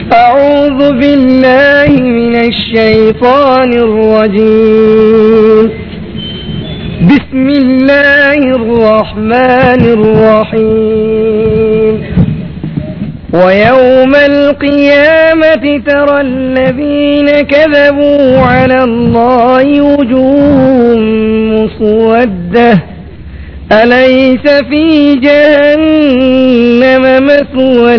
أعوذ بالله من الشيطان الرجيم بسم الله الرحمن الرحيم ويوم القيامة ترى الذين كذبوا على الله وجوههم مسودة أليس في جهنم مثوى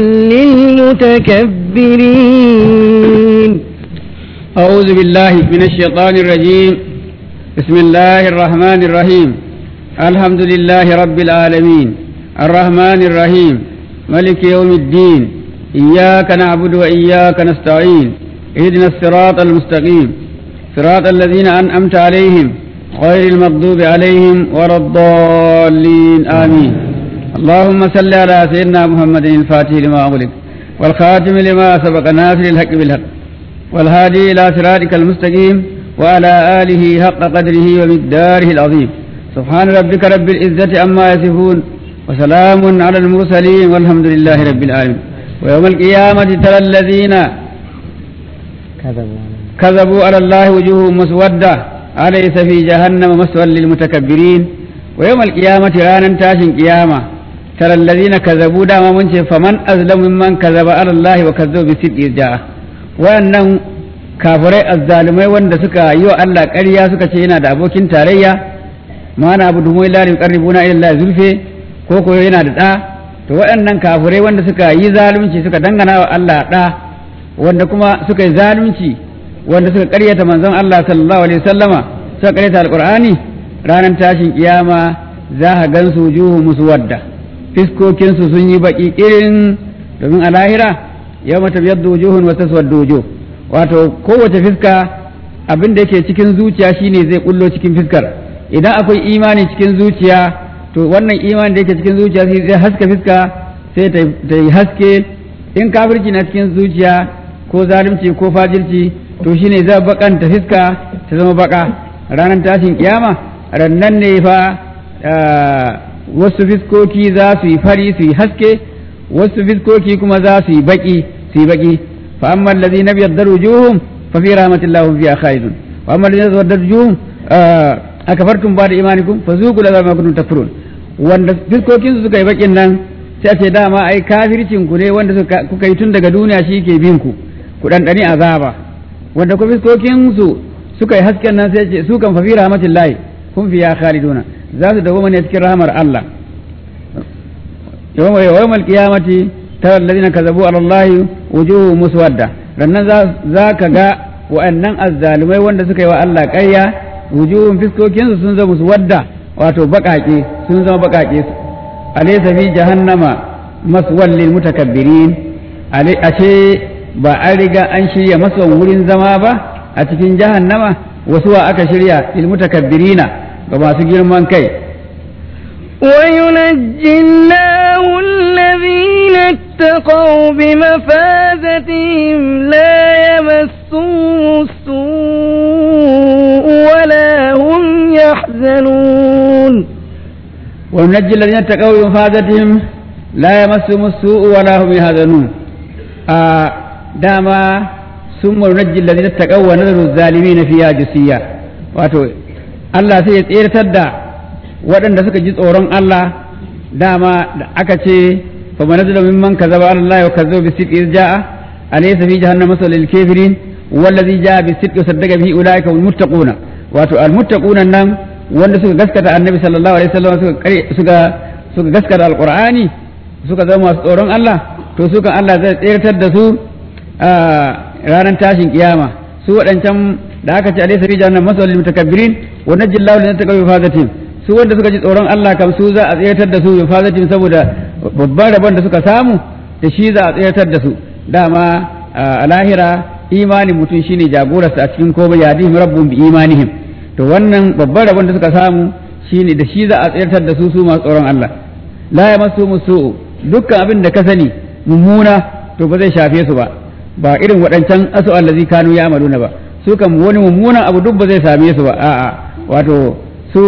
للمتكبرين أعوذ بالله من الشيطان الرجيم بسم الله الرحمن الرحيم الحمد لله رب العالمين الرحمن الرحيم ملك يوم الدين إياك نعبد وإياك نستعين اهدنا الصراط المستقيم صراط الذين أنعمت عليهم غير المغضوب عليهم ولا الضالين آمين اللهم صل على سيدنا محمد الفاتح لما أغلق والخاتم لما سبق ناصر الحق بالحق والهادي إلى صراطك المستقيم وعلى آله حق قدره ومقداره العظيم سبحان ربك رب العزة عما يصفون وسلام على المرسلين والحمد لله رب العالمين ويوم القيامة ترى الذين كذبوا على الله وجوههم مسودة أليس في جهنم مسوى للمتكبرين ويوم القيامة رانا تاشن قيامة ترى الذين كذبوا دام منش فمن أظلم ممن كذب على الله وكذب بصدق جاء وأنهم kafirai azzalumai wanda suka yi wa Allah ƙarya suka ce yana da abokin tarayya ma na abu dumai la yuqarribuna ila Allah zulfe ko ko yana da ɗa to waɗannan kafirai wanda suka yi zalunci suka dangana wa Allah ɗa wanda kuma suka yi zalunci wanda suka ƙaryata manzon Allah sallallahu alaihi wasallama suka ƙaryata alqur'ani ranar tashin kiyama za ka gan su juhu musu wadda fiskokin su sun yi baki irin domin a lahira yawma tabyaddu wujuhun wa taswaddu wujuh wato kowace fiska abin da yake cikin zuciya shine zai kullo cikin fiskar idan akwai imani cikin zuciya to wannan imani da yake cikin zuciya sai zai haska fiska sai ta yi haske in kafirci na cikin zuciya ko zalunci ko fajirci to shine zai bakanta fiska ta zama baka ranar tashin kiyama rannan ne fa wasu fiskoki za su yi fari su yi haske wasu fiskoki kuma za su yi baki su yi baki fa amma allazina biyaddar wujuhum fa fi rahmatillahi fiha khalidun wa amma allazina tawaddar wujuhum akafartum ba da imanikum fa zuqul azab ma kuntum takfurun wanda fiskokin su suka yi bakin nan sai ce dama ai kafircin ku ne wanda kuka yi tun daga duniya shi ke bin ku ku dandani azaba wanda ku fiskokin su suka yi hasken nan sai ce su kan fa fi rahmatillahi kun fiya khaliduna za su dawo ne cikin rahmar Allah yawma yawmal qiyamati tara alladhina kazabu ala allahi wujuhu muswadda rannan za ka ga wa'annan azzalumai wanda suka yi wa Allah ƙarya wujuhun fiskokinsu sun zama su wadda wato baƙaƙe sun zama baƙaƙe alaysa fi jahannama maswal lil mutakabbirin ashe ba an riga an shirya masa wurin zama ba a cikin jahannama wasu wa aka shirya lil mutakabbirina ga masu girman kai وينجي الله الذين اتقوا بمفازتهم لا يمسهم السوء ولا هم يحزنون وننجي الذين اتقوا بمفازتهم لا يمسهم السوء ولا هم يحزنون آه داما ثم ننجي الذين اتقوا ونذر الظالمين فيها جسيا واتو الله سيطير تدى waɗanda suka ji tsoron Allah dama da aka ce fa manazala mimman kazaba Allah wa kazzaba bi sidqi jaa alaysa fi jahannama masal lil kafirin wallazi jaa bi sidqi saddaqa bihi ulaika hum muttaquna wato al muttaquna nan wanda suka gaskata annabi sallallahu alaihi wasallam suka suka suka gaskata alqur'ani suka zama masu tsoron Allah to su kan Allah zai tsirtar da su a ranar tashin kiyama su waɗancan da aka ce alaysa fi jahannama masal lil mutakabbirin wa najjallahu lana taqaw fazatin su wanda suka ji tsoron Allah kam su za a tsayatar da su bi fazatin saboda babban rabon da suka samu da shi za a tsayatar da su dama a lahira imanin mutum shine jagorarsa a cikin komai ya dihim rabbun bi imanihim to wannan babban rabon da suka samu shine da shi za a tsayatar da su su masu tsoron Allah la ya masu musu dukkan abin da ka sani mummuna to ba zai shafe su ba ba irin waɗancan asu allazi kanu ya amaluna ba su kan wani mummunan abu duk ba zai same su ba a'a wato su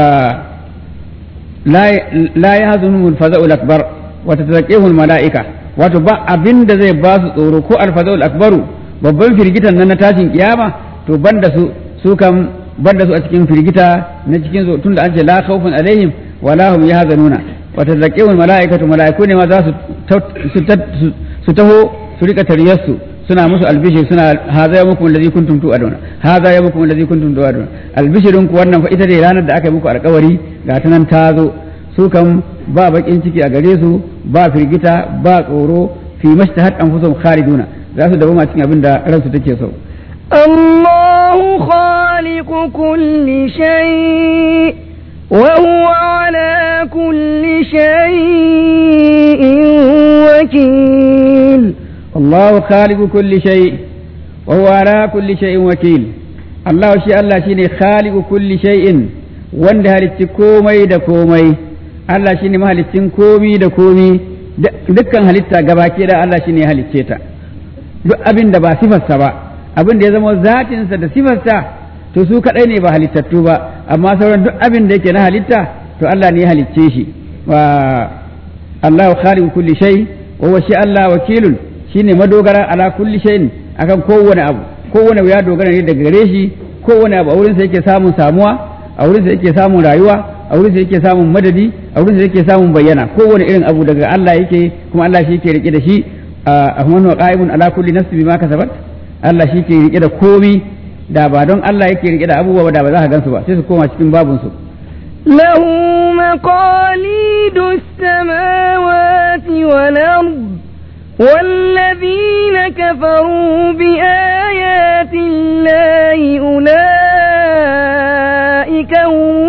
la yahzunhum al-faza'u al-akbar wa tataqihum al-mala'ika wato ba abin da zai ba su tsoro ko alfazul akbaru babban firgitan nan na tashin kiyama to banda su su kan banda su a cikin firgita na cikin su tunda an ce la khawfun alaihim wala hum yahzanuna wa tazakiyul malaikatu malaiku ne ma za su su taho su rika tariyarsu suna musu albishir suna haza ya muku allazi kuntum tu'aduna haza ya muku allazi kuntum tu'aduna albishirin ku wannan fa ita ne ranar da aka yi muku alkawari ga ta nan ta zo su kan ba bakin ciki a gare su ba firgita ba tsoro fi mashtahat anfusuhum khaliduna za su dawo cikin abin da ransu take so الله خالق كل شيء وهو على كل شيء وكيل الله خالق كل شيء وهو على كل شيء وكيل الله شيء الله شيء خالق كل شيء wanda halitti komai da komai Allah shine mahalicin komi da komi dukkan halitta gabaki da Allah shine ya halicce ta duk abin da ba sifarsa ba abin da ya zama zatinsa da sifarsa to su kadai ne ba halittattu ba amma sauran duk abin da yake na halitta to Allah ne ya halicce shi wa Allah khaliqu kulli shay wa huwa shi Allah wakilun shine madogara ala kulli shay'in akan kowane abu kowane abu ya dogara ne daga gare shi kowane abu a wurin sa yake samun samuwa a wurin sa yake samun rayuwa a wurin sa yake samun madadi a wurin sa yake samun bayyana kowane irin abu daga Allah yake kuma Allah shi yake rike da shi ahmanu wa qa'imun ala kulli nafsin bima kasabat Allah shi ke rike da komi da ba don Allah yake rike da abubuwa da ba za ka gansu ba sai su koma cikin babun su له مقاليد السماوات والأرض والذين كفروا بآيات الله أولئك هم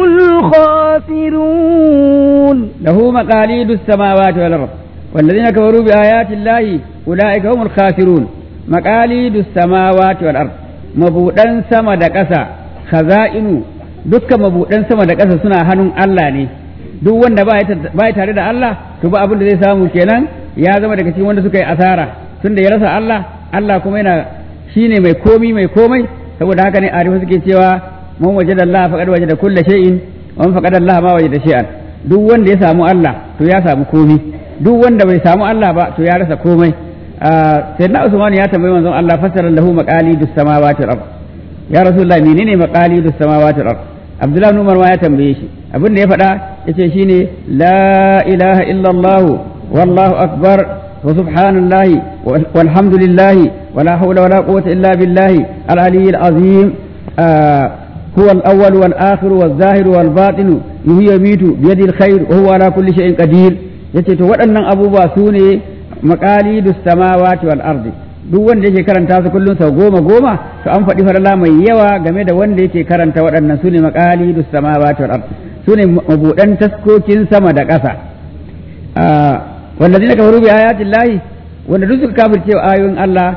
الخاسرون له مقاليد السماوات والأرض والذين كفروا بآيات الله أولئك هم الخاسرون مقاليد السماوات والأرض مبودن سما da ƙasa khaza'inu dukkan mabuɗan sama da ƙasa suna hannun Allah ne duk wanda ba ya tare da Allah to ba abin da zai samu kenan ya zama daga cikin wanda suka yi asara tunda ya rasa Allah Allah kuma yana shine mai komi mai komai saboda haka ne arifa suke cewa man wajada Allah faqad wajada kulla shay'in wa man faqada Allah ma wajada shay'an duk wanda ya samu Allah to ya samu komi duk wanda bai samu Allah ba to ya rasa komai sayyidina Usman ya tambayi manzon Allah fassara lahu maqalidus samawati wal ard ya rasulullah menene maqalidus samawati wal ard Abdullah ibn Umar ma ya tambaye shi abin da ya faɗa yace shine la ilaha illallah wallahu akbar wa subhanallahi walhamdulillahi wala hawla wala quwwata illa billahi al-aliyyil azim هو الأول والآخر والظاهر والباطن يحيي ويميت بيده الخير وهو على كل شيء قدير yace to waɗannan abubuwa su ne maqalidu samawati wal ardi duk wanda yake karanta su kullum sau goma goma to an faɗi farala mai yawa game da wanda yake karanta waɗannan su ne maqalidu samawati wal ardi su ne mabuɗan taskokin sama da ƙasa wanda zai kafaru bi ayatin lahi wanda duk suka kafirce ayoyin Allah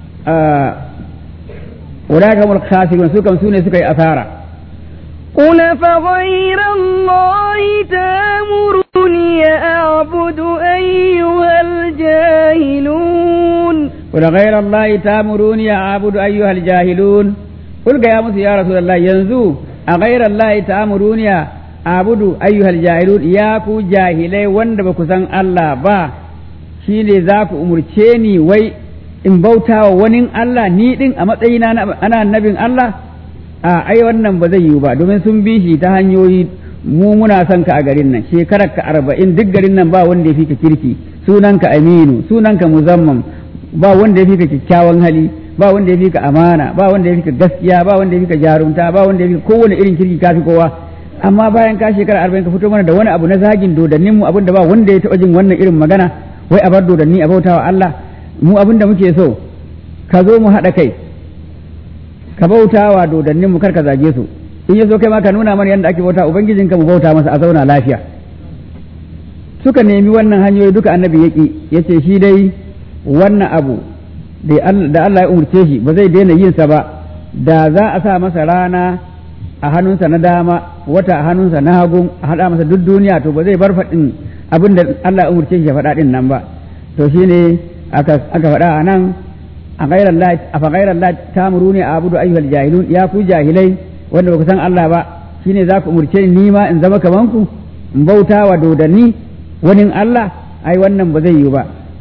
ولكن هم الخاسرون سوكم سوني سكي أثارا قل فغير الله تامرني أعبد أيها الجاهلون قل غير الله تامروني أعبد أيها الجاهلون قل يا موسى يا رسول الله ينزو أغير الله تامروني أعبد أيها الجاهلون ياكو جاهلي وندبكو سن الله با shine za ku umurce ni wai in bauta wa wani Allah ni din a matsayina ana annabin Allah a ai wannan ba zai yiwu ba domin sun bi shi ta hanyoyi mu muna son ka a garin nan shekarar ka arba'in duk garin nan ba wanda ya fi ka kirki sunanka aminu sunanka muzamman ba wanda ya fi ka kyakkyawan hali ba wanda ya fi ka amana ba wanda ya fi ka gaskiya ba wanda ya fi ka jarumta ba wanda ya fi ka kowane irin kirki ka fi kowa amma bayan ka shekara arba'in ka fito mana da wani abu na zagin dodannin mu abin da ba wanda ya taɓa jin wannan irin magana wai a bar dodanni a bautawa Allah mu abin da muke so ka zo mu haɗa kai ka bauta wa dodannin mu kar ka zage su in ya so kai ma ka nuna mana yadda ake bauta ubangijinka mu bauta masa a zauna lafiya suka nemi wannan hanyoyi duka annabi yaki yace shi dai wannan abu da Allah ya umurce shi ba zai daina yin sa ba da za a sa masa rana a hannunsa na dama wata a hannunsa na hagu a haɗa masa duk duniya to ba zai bar faɗin abin da Allah ya umurce shi ya faɗa ɗin nan ba to shine aka faɗa a nan a fa gairar Allah ta muru ne a abudu ayyuhal jahilun ya ku jahilai wanda baku san Allah ba shine za ku umurce ni ma in zama kaman ku in bauta wa dodanni wani Allah ai wannan ba zai yi ba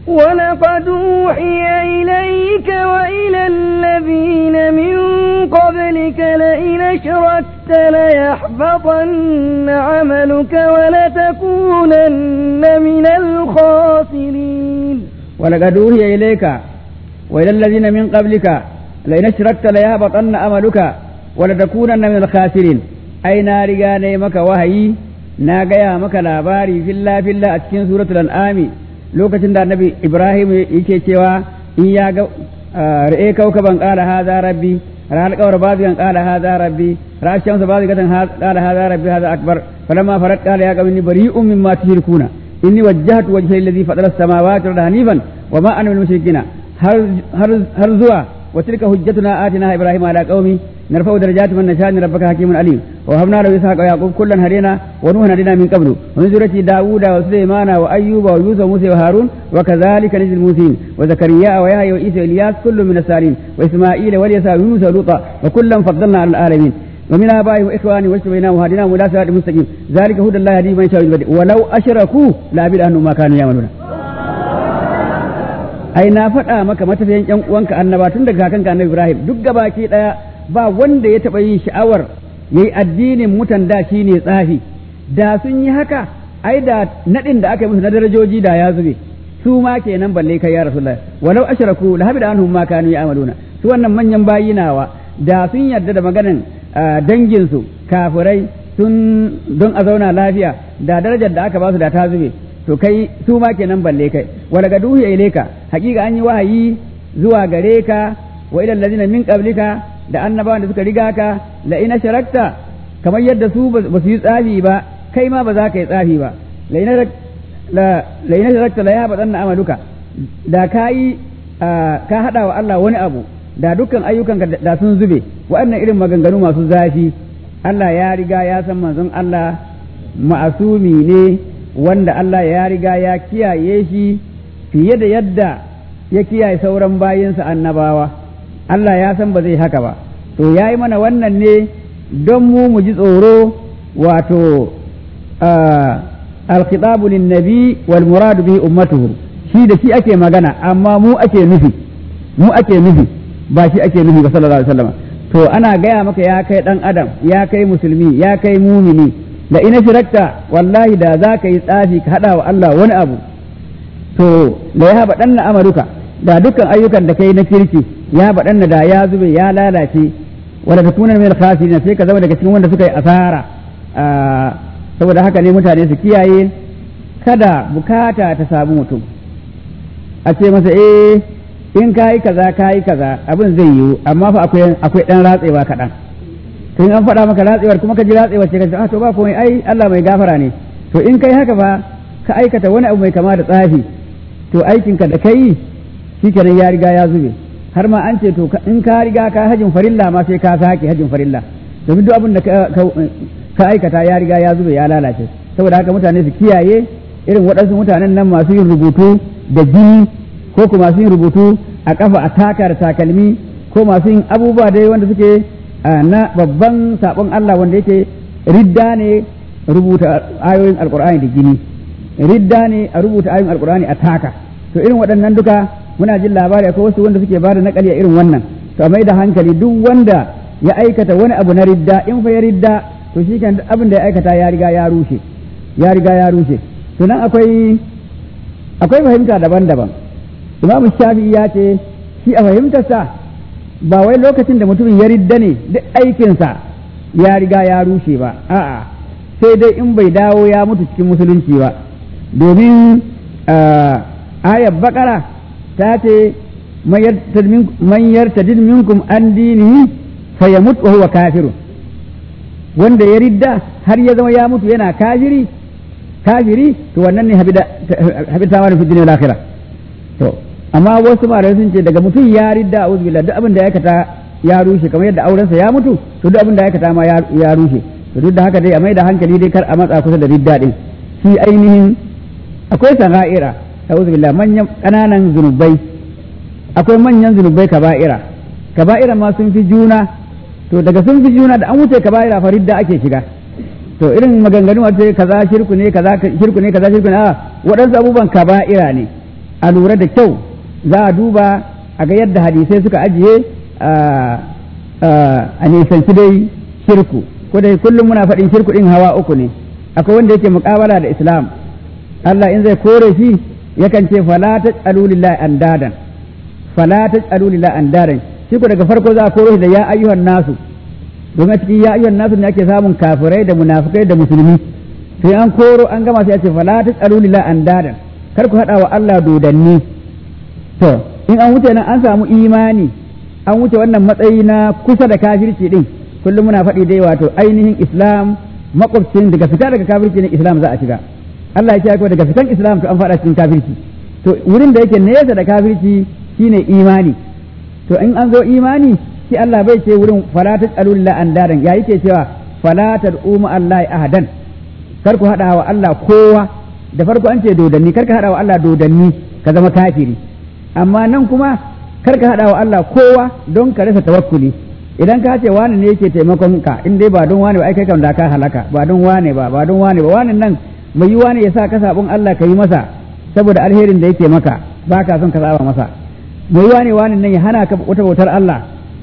ولقد أوحي إليك وإلى الذين من قبلك لئن أشركت ليحبطن عملك ولتكونن من الخاسرين ولقد أوحي إليك وإلى الذين من قبلك لئن أشركت ليهبطن عملك ولتكونن من الخاسرين أي نار غاني مك وهي na gaya maka labari filla filla a cikin suratul an'ami lokacin da annabi ibrahim yake cewa in ya ga ra'e kaukaban qala hadha rabbi ra'al qawra bazigan qala hadha rabbi ra'al shamsa bazigatan qala hadha rabbi hadha akbar falamma farat qala ya qawmi bari'un mimma tushrikuna inni wajjahtu wajhiya alladhi fatara as-samawati wal hanifan wa ma ana minal mushrikina har har zuwa wa tilka hujjatuna atina ibrahim ala qaumi نرفع درجات من نشاء ان ربك حكيم عليم وهبنا له اسحاق ويعقوب كلا هدينا ونوحا هدينا من قبل ومن ذريته داوود وسليمان وايوب ويوسف وموسى وهارون وكذلك نجزي الموسين وزكريا ويحيى وعيسى والياس كل من السالين واسماعيل واليسع ويونس ولوطا وكلا فضلنا على العالمين ومن ابائهم واخوانهم واجتبيناهم وهديناهم الى صراط مستقيم ذلك هدى الله يهدي من يشاء ولو اشركوا لعبد انهم ما كانوا يعملون ai na faɗa maka matafiyan ƴan uwanka annaba tun daga kakanka annabi Ibrahim duk gabaki ɗaya ba wanda ya taɓa yin sha'awar ya yi addinin mutan da shi ne tsafi da sun yi haka ai da naɗin da aka yi musu na darajoji da ya zube su ma kenan balle kai ya rasulullah walau ashraku la habida anhum ma kanu ya'maluna su wannan manyan bayi nawa da sun yarda da maganan dangin su kafirai sun don a zauna lafiya da darajar da aka ba su da ta zube to kai su ma kenan balle kai wala ga duhu ilaika hakika an yi wahayi zuwa gare ka wa ila allazina min qablika da annabawan da suka riga ka la ina sharakta kamar yadda su ba su yi tsafi ba kai ma ba za ka yi tsafi ba la ina sharakta la ya baɗan na amaluka da ka yi ka haɗa wa Allah wani abu da dukkan ayyukan da sun zube waɗannan irin maganganu masu zafi Allah ya riga ya san manzon Allah ma'asumi ne wanda Allah ya riga ya kiyaye shi fiye da yadda ya kiyaye sauran bayinsa annabawa Allah ya san ba zai haka ba to ya yi mana wannan ne don mu mu ji tsoro wato alkhitabu nabi wal muradu bi ummatuhu shi da shi ake magana amma mu ake nufi mu ake nufi ba shi ake nufi ba sallallahu alaihi wasallam to ana gaya maka ya kai dan adam ya kai musulmi ya kai mumini da ina shirakta wallahi da za ka yi tsafi ka hada wa Allah wani abu to da ya haɓa ɗan amaruka da dukkan ayyukan da kai na kirki ya baɗan da ya zube ya lalace wanda ta kuna mai khasirin sai ka zama daga cikin wanda suka yi asara saboda haka ne mutane su kiyaye kada bukata ta samu mutum a ce masa eh in kayi kaza kayi kaza abin zai yiwu amma fa akwai akwai dan ratsewa kaɗan to in an faɗa maka ratsewar kuma ka ji ratsewar ce ka ce to ba komai ai Allah mai gafara ne to in kai haka fa ka aikata wani abu mai kama da tsafi to aikinka da kai shikenan ya riga ya zube har ma an ce to in ka riga ka hajin farilla ma sai ka sake hajin farilla domin duk abin da ka aikata ya riga ya zube ya lalace saboda haka mutane su kiyaye irin waɗansu mutanen nan masu yin rubutu da jini ko kuma masu yin rubutu a kafa a taka da takalmi ko masu yin abubuwa dai wanda suke na babban sabon Allah wanda yake ridda ne rubuta ayoyin alkur'ani da jini ridda ne a rubuta ayoyin alkur'ani a taka to irin waɗannan duka muna jin labari akwai wasu wanda suke bada nakali a irin wannan to a mai da hankali duk wanda ya aikata wani abu na ridda in fa ya ridda to shi kan abin da ya aikata ya riga ya rushe ya riga ya rushe to nan akwai akwai fahimta daban-daban imam shafi'i ya ce shi a fahimtarsa ba wai lokacin da mutumin ya ridda ne duk aikinsa ya riga ya rushe ba a'a sai dai in bai dawo ya mutu cikin musulunci ba domin ayar bakara ta ce man yartadid minkum an dinihi fa yamut wa huwa kafirun wanda ya ridda har ya zama ya mutu yana kafiri kafiri to wannan ne habita wani fi dunya akhirah to amma wasu malamai sun ce daga mutum ya ridda a billah duk abin da ya aikata ya rushe kamar yadda aurensa ya mutu to duk abin da ya aikata ma ya rushe to duk da haka dai a mai da hankali dai kar a matsa kusa da ridda din shi ainihin akwai sana'ira a'udhu billah manyan kananan zunubai akwai manyan zunubai kaba'ira kaba'ira ma sun fi juna to daga sun fi juna da an wuce kaba'ira fa ridda ake shiga to irin maganganu wace kaza shirku ne kaza shirku ne kaza shirku ne a waɗansu abubuwan kaba'ira ne a lura da kyau za a duba a ga yadda hadisai suka ajiye a nisanci dai shirku ko dai kullum muna faɗin shirku ɗin hawa uku ne akwai wanda yake muƙabala da islam Allah in zai kore shi yakan ce fala taj'alu lillahi andadan fala taj'alu lillahi andadan shi ko daga farko za a kore shi da ya ayyuhan nasu don a cikin ya ayyuhan nasu ne ake samun kafirai da munafikai da musulmi sai an koro an gama sai ya ce fala taj'alu lillahi andadan kar ku hada wa Allah dodanni to in an wuce nan an samu imani an wuce wannan matsayi na kusa da kafirci din kullum muna faɗi dai wato ainihin islam makwabcin daga fita daga kafirci ne islam za a shiga Allah ya ce daga fitan islam to an faɗa cikin kafirci to wurin da yake nesa da kafirci shine imani to in an zo imani shi Allah bai ce wurin fala taj'alu lillahi andaran ya yake cewa fala tad'u ma Allah ahadan kar ku hada wa Allah kowa da farko an ce dodanni kar ka hada wa Allah dodanni ka zama kafiri amma nan kuma kar ka hada wa Allah kowa don ka rasa tawakkuli idan ka ce wani ne yake taimakon ka in dai ba don wani ba ai kai kam da ka halaka ba don wani ba ba don wani ba wani nan mai yi wani ya sa ka sabon Allah ka yi masa saboda alherin da yake maka ba ka son ka saba masa mai yi wani wani nan ya hana ka wata bautar Allah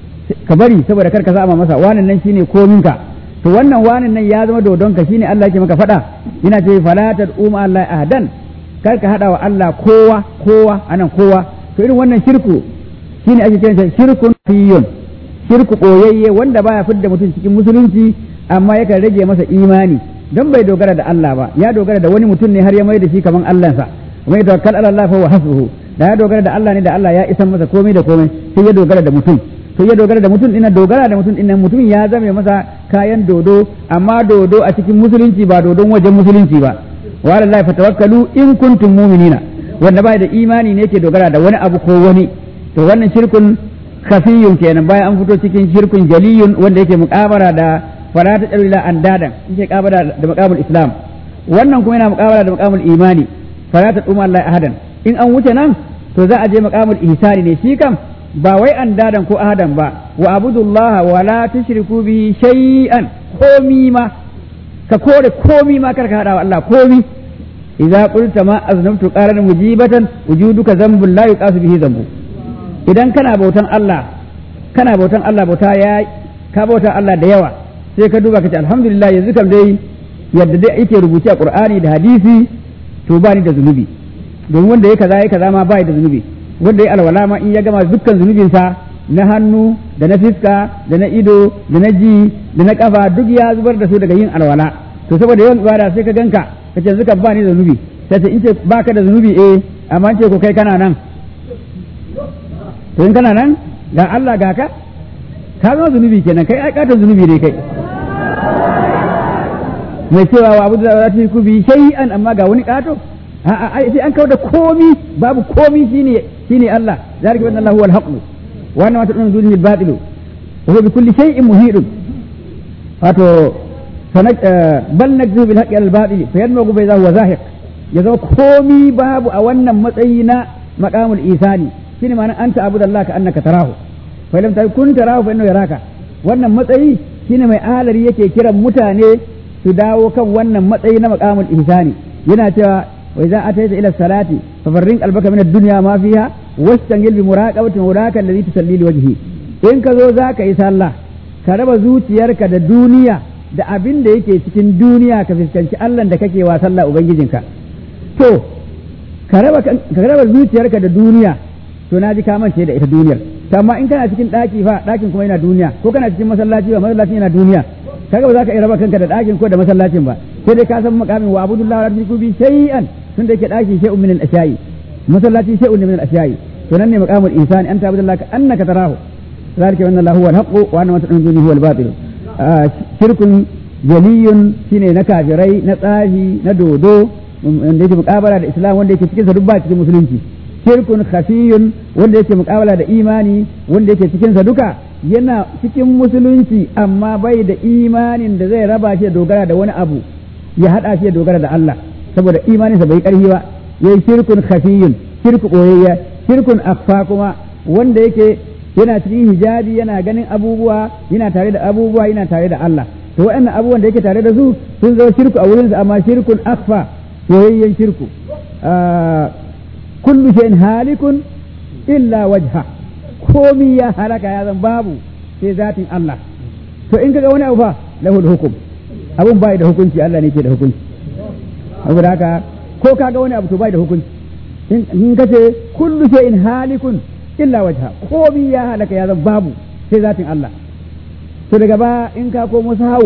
ka bari saboda kar ka saba masa wani nan shine komin ka to wannan wani nan ya zama dodon ka shine Allah yake maka faɗa yana ce fala tad'u Allah ahadan kar ka hada wa Allah kowa kowa anan kowa to irin wannan shirku shine ake kiransa shirkun fiyun shirku koyayye wanda baya fidda mutum cikin musulunci amma yakan rage masa imani don bai dogara da Allah ba ya dogara da wani mutum ne har ya mai da shi kaman Allahnsa kuma ya tawakkal ala Allah fa huwa hasbuhu da ya dogara da Allah ne da Allah ya isan masa komai da komai sai ya dogara da mutum sai ya dogara da mutum ina dogara da mutum ina mutum ya zame masa kayan dodo amma dodo a cikin musulunci ba dodon wajen musulunci ba wa ala Allah fatawakkalu in kuntum mu'minina wanda bai da imani ne yake dogara da wani abu ko wani to wannan shirkun khafiyun kenan bayan an fito cikin shirkun jaliyun wanda yake muƙabara da fala ta tsarila an dadan yake kabara da maqamul islam wannan kuma yana muƙabara da maqamul imani fala ta tsuma Allah ahadan in an wuce nan to za a je maqamul ihsani ne shi kam ba wai an dadan ko ahadan ba wa abudullaha wa la tushriku bi shay'an komi ma ka kore komi ma karka hada wa Allah komi idza qulta ma aznabtu qaran mujibatan wujuduka dhanbun la yuqasu bihi dhanbu idan kana bautan Allah kana bautan Allah bauta ya ka bauta Allah da yawa sai ka duba ka ce alhamdulillah yanzu kam dai yadda dai yake rubuce a Qur'ani da hadisi to ba ni da zunubi domin wanda ya kaza ya kaza ma ba da zunubi wanda ya alwala ma in ya gama dukkan zunubinsa na hannu da na fiska da na ido da na ji da na kafa duk ya zubar da su daga yin alwala to saboda yawan ibada sai ka ganka ka ce zuka ba ni da zunubi sai ce in ce baka da zunubi eh amma ce ko kai kana nan to in kana nan ga Allah ga ka ka zama zunubi kenan kai ai katon zunubi ne kai mai cewa wa abu da za ku bi shay'an amma ga wani kato a'a ai sai an kawo da komi babu komi shine shine Allah zalika bi Allah huwa al-haqq wa anna ma tad'un dunihi al-batil wa huwa bi kulli shay'in muhit wato bal nakzu bil haqqi al-batil fa yadmagu bayda huwa zahiq ya zama komi babu a wannan matsayi na maqamul isani shine ma'anar anta abudallah ka annaka tarahu fa lam takun tarahu fa innahu yaraka wannan matsayi shine mai alari yake kiran mutane su dawo kan wannan matsayi na maqamul ihsani yana cewa wa idza ataita ila salati fa farrin qalbaka min ad-dunya ma fiha wastangil bi muraqabati muraka alladhi tusalli li wajhi in ka zo zaka yi sallah ka raba zuciyarka da duniya da abin da yake cikin duniya ka fuskanci Allah da kake wa sallah ubangijinka to ka raba ka raba zuciyarka da duniya to na ji ka mance da ita duniyar to amma in kana cikin daki fa dakin kuma yana duniya ko kana cikin masallaci ba masallacin yana duniya kaga ba za ka iya raba kanka da dakin ko da masallacin ba sai dai ka san makamin wa abudullah wa rabbiku bi shay'an tun da yake daki shay'un min al-ashiya'i masallaci shay'un min al-ashiya'i to nan ne maqamul insani anta abudullah ka annaka tarahu zalika anna lahu huwa al-haqq wa anna ma tad'un huwa al-batil shirkun jaliyun shine na kafirai na tsafi na dodo wanda yake muqabala da islam wanda yake cikin sa duk ba cikin musulunci shirkun khafiyun wanda yake muqabala da imani wanda yake cikin sa duka yana cikin musulunci amma bai da imanin da zai raba shi da dogara da wani abu ya hada shi da dogara da Allah saboda imaninsa bai karfi ba yayi shirkun khafiyun shirku koyayya shirkun akhfa kuma wanda yake yana cikin hijabi yana ganin abubuwa yana tare da abubuwa yana tare da Allah to waɗannan abubuwan da yake tare da su sun zama shirku a wurinsa amma shirkun akhfa koyayyen shirku kullu shay'in halikun illa wajha komi ya halaka ya zan babu sai zatin Allah to in kaga wani abu fa lahul hukum abun bai da hukunci Allah ne ke da hukunci saboda haka ko kaga wani abu to bai da hukunci in kace kullu shay'in halikun illa wajha komi ya halaka ya zan babu sai zatin Allah to daga ba in ka komo sahawu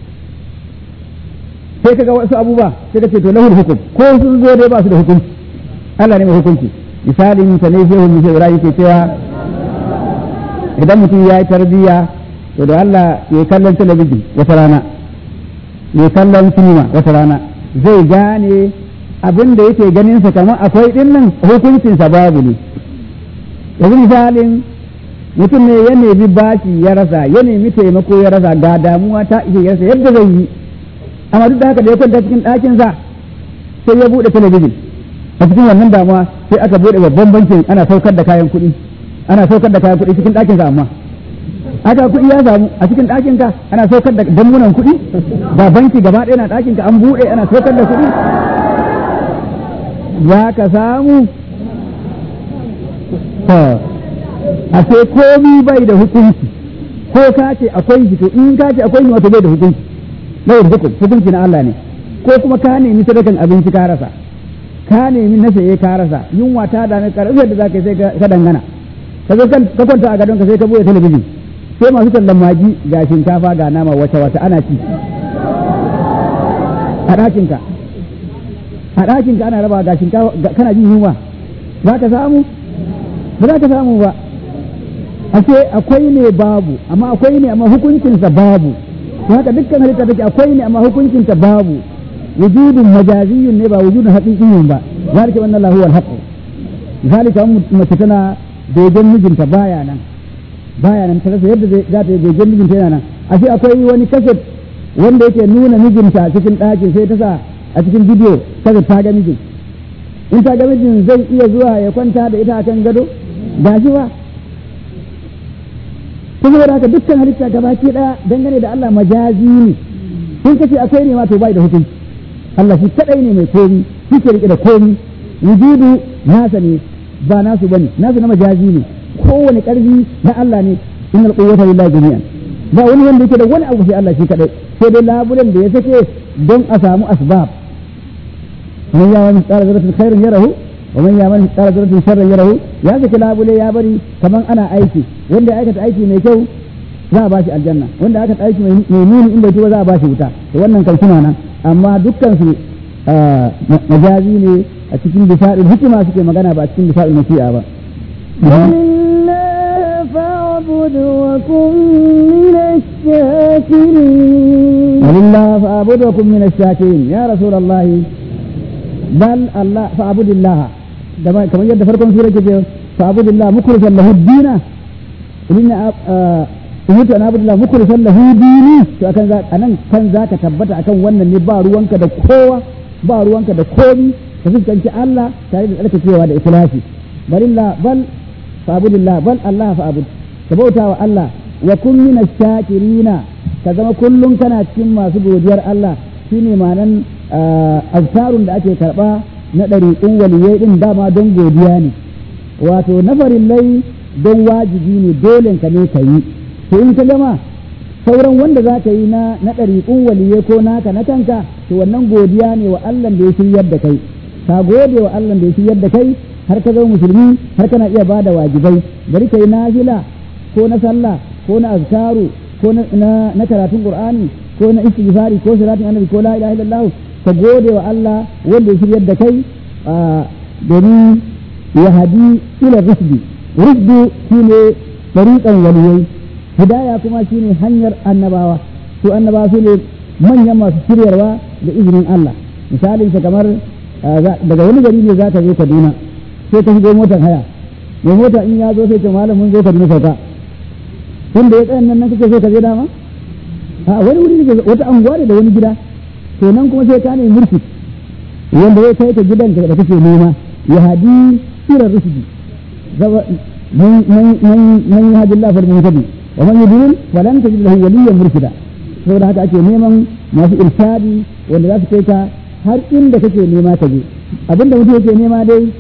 sai kaga wasu abubuwa sai ka ce to lahul hukum ko sun zo dai ba su da hukunci Allah ne mai hukunci misalin ta ne shehu Musa Ibrahim ke cewa idan mutum ya yi tarbiyya to da Allah ya kallon talabijin wata rana ya kallon sinima wata rana zai gane abin da yake ganin sa kamar akwai din nan hukuncin sa babu ne yanzu misalin mutum ne ya nemi bashi ya rasa ya nemi taimako ya rasa ga damuwa ta ishe ya rasa yadda zai yi amma duk da haka da ya kwanta cikin ɗakin sa sai ya buɗe talabijin a cikin wannan damuwa sai aka buɗe babban bankin ana saukar da kayan kuɗi ana saukar da kayan kuɗi cikin ɗakin sa amma aka kuɗi ya samu a cikin ɗakin ka ana saukar da dammunan kuɗi ba banki gaba ɗaya na ɗakin ka an buɗe ana saukar da kuɗi za ka samu a sai komi bai da hukunci ko ka ce akwai shi to in ka ce akwai shi wato bai da hukunci bai da hukunci hukunci na Allah ne ko kuma ka nemi sadakan abinci ka rasa ka nemi na saye ka rasa yunwa ta dame ka rasa da za ka sai ka dangana ka zo ka kwanta a gadon ka sai ka buɗe talabijin sai masu tallan magi ga shinkafa ga nama wata wata ana ci a ɗakinka a ɗakinka ana raba ga shinkafa kana jin yunwa za ka samu ba za ka samu ba ashe akwai ne babu amma akwai ne amma hukuncinsa babu to haka dukkan halitta take akwai ne amma hukuncinta babu wujudun majaziyun ne ba wujudun haqiqiyyun ba zalika wannan lahu wal haqq zalika mace tana dogon mijinta baya nan baya nan ta rasa yadda za ta yi dogon mijinta yana nan ashe akwai wani kaset wanda yake nuna mijinta cikin ɗakin sai ta sa a cikin bidiyo kaset ta ga mijin in ta ga mijin zai iya zuwa ya kwanta da ita akan gado ba shi ba kuma da haka dukkan halitta gabaki daya dangane da Allah majazi ne in kace akwai ne ma to bai da hukunci Allah shi kadai ne mai komi shi ke rike da komi wujudu nasa ne ba nasu bane nasu na majazi ne kowane karfi na Allah ne innal quwwata lillahi jami'an ba wani wanda yake da wani abu sai Allah shi kadai sai dai labulen da ya sake don a samu asbab man ya wani tsara zaratin khairin yarahu wa man ya wani tsara zaratin sharrin yarahu ya sake labule ya bari kaman ana aiki wanda ya aikata aiki mai kyau za a bashi aljanna wanda aka aiki mai nuni in bai tuba za a bashi wuta to wannan kan suna nan amma dukkan su majazi ne a cikin bisa'il hikima suke magana ba a cikin bisa'il masi'a ba فاعبد وكن من الشاكرين ولله فاعبد وكن من الشاكرين يا رسول الله بل الله فاعبد الله كما يد فرقم سورة فاعبد الله مخلصا له الدين إن umirtu an abudullah mukhlishan lahu dini to akan za anan kan zaka tabbata akan wannan ne ba ruwanka da kowa ba ruwanka da komi ka fuskanci Allah tare da tsarkakewa da ikhlasi balillah bal fa'budillah bal Allah fa'bud ka bauta wa Allah wa kun min shakirina ka zama kullum kana cikin masu godiyar Allah shine ma'anan azkarun da ake karba na ɗariƙun waliyai din dama don godiya ne wato nafarin lai don wajibi ne dole ka ne ka yi to in ka gama sauran wanda za ka yi na na ɗariƙun waliye ko naka na kanka to wannan godiya ne wa Allah da ya shiryar da kai ka gode wa Allah da ya shiryar da kai har ka zama musulmi har kana iya bada wajibai bari kai nafila ko na sallah ko na azkaru ko na na karatun qur'ani ko na istighfari ko salatin annabi ko la ilaha illallah ka gode wa Allah wanda ya shiryar da kai domin ya hadi ila rusdi rusdu shine tariqan waliyai hidaya kuma shine hanyar annabawa su annabawa su ne manyan masu shiryarwa da izinin Allah misalin sa kamar daga wani gari ne za ka zo Kaduna sai ka shigo motar haya mai mota in ya zo sai ce malam mun zo Kaduna sauka wanda ya tsayan nan nan kake so ka je dama a wani wuri ne wata anguwa ne da wani gida to nan kuma sai ka ne murfi wanda ya kai ka gidan da kake nema ya hadi ila rusdi من يهد الله فالمهتدي ومن يضلل فلن تجد له وليا مرشدا saboda haka ake neman masu irshadi wanda za su kai ka har inda kake nema ka je abinda mutum yake nema dai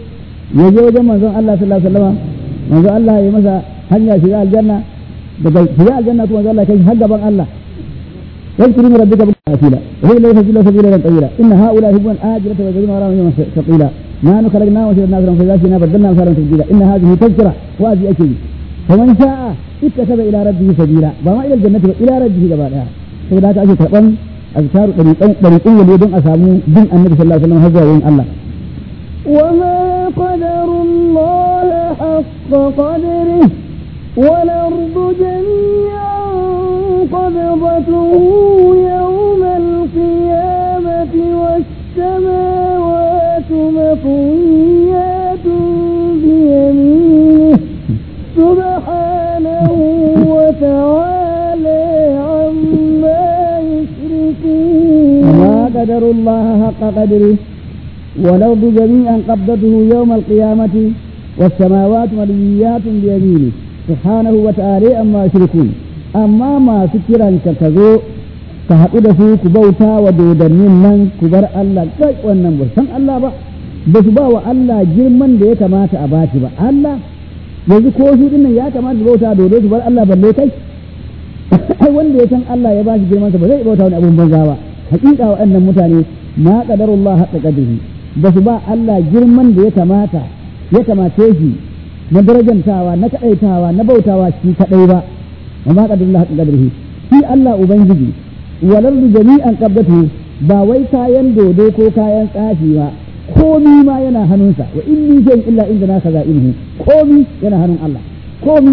ya je wajen manzon Allah sallallahu alaihi wasallam manzon Allah ya masa hanya shiga aljanna daga shiga aljanna kuma manzon Allah kai har gaban Allah يذكر من ربك بالعافية وهو الذي يفجر سبيلا طويلا إن هؤلاء يحبون آجلة ويذرون وراءهم يوما ثقيلا ما نخلقناهم وشرنا لهم فإذا شئنا بدلنا أمثالهم تبديلا إن هذه تذكرة وهذه أكيد فمن شاء اتخذ إلى ربه سبيلا وما إلى الجنة إلى ربه قبلها فإذا تأتي تقوم أذكار طريقين وليدون أسامو دين النبي صلى الله عليه وسلم هزوا وين الله وما قدر الله حق قدره والأرض جميعا قبضته يوم القيامة والسماوات مطويات بيمينه سبحانه وتعالى عما يشركون وما قدر الله حق قدره والأرض جميعا قبضته يوم القيامة والسماوات مليات بيمينه سبحانه وتعالى أما يشركون أما ما سكرا كتزو كهدو su ku bauta wa dodannin nan ku bar Allah kai wannan ba san Allah ba ba su ba wa Allah girman da ya kamata a bashi ba Allah yanzu ko su dinnan ya kamata su bauta dodo su bar Allah balle kai ai wanda ya san Allah ya bashi girman sa ba zai bauta wani abun banza ba hakika waɗannan mutane ma qadarullah haqqa qadrihi ba su ba Allah girman da ya kamata ya kamace shi na darajantawa na kaɗaitawa na bautawa shi kaɗai ba wa ma qadarullah haqqa qadrihi shi Allah ubangiji walar jami'an qabdatu ba wai kayan dodo ko kayan tsafi ba komi ma yana hannunsa wa in min shay'in illa inda na kaza ilmu komi yana hannun Allah komi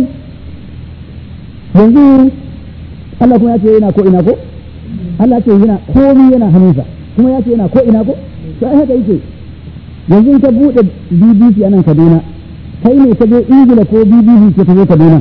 yanzu Allah kuma ya ce yana ko ina ko Allah ce yana komi yana hannunsa kuma ya ce yana ko ina ko to ai haka yake yanzu in ka bude BBC a nan Kaduna kai ne ka je Ingila ko BBC ce ta zo Kaduna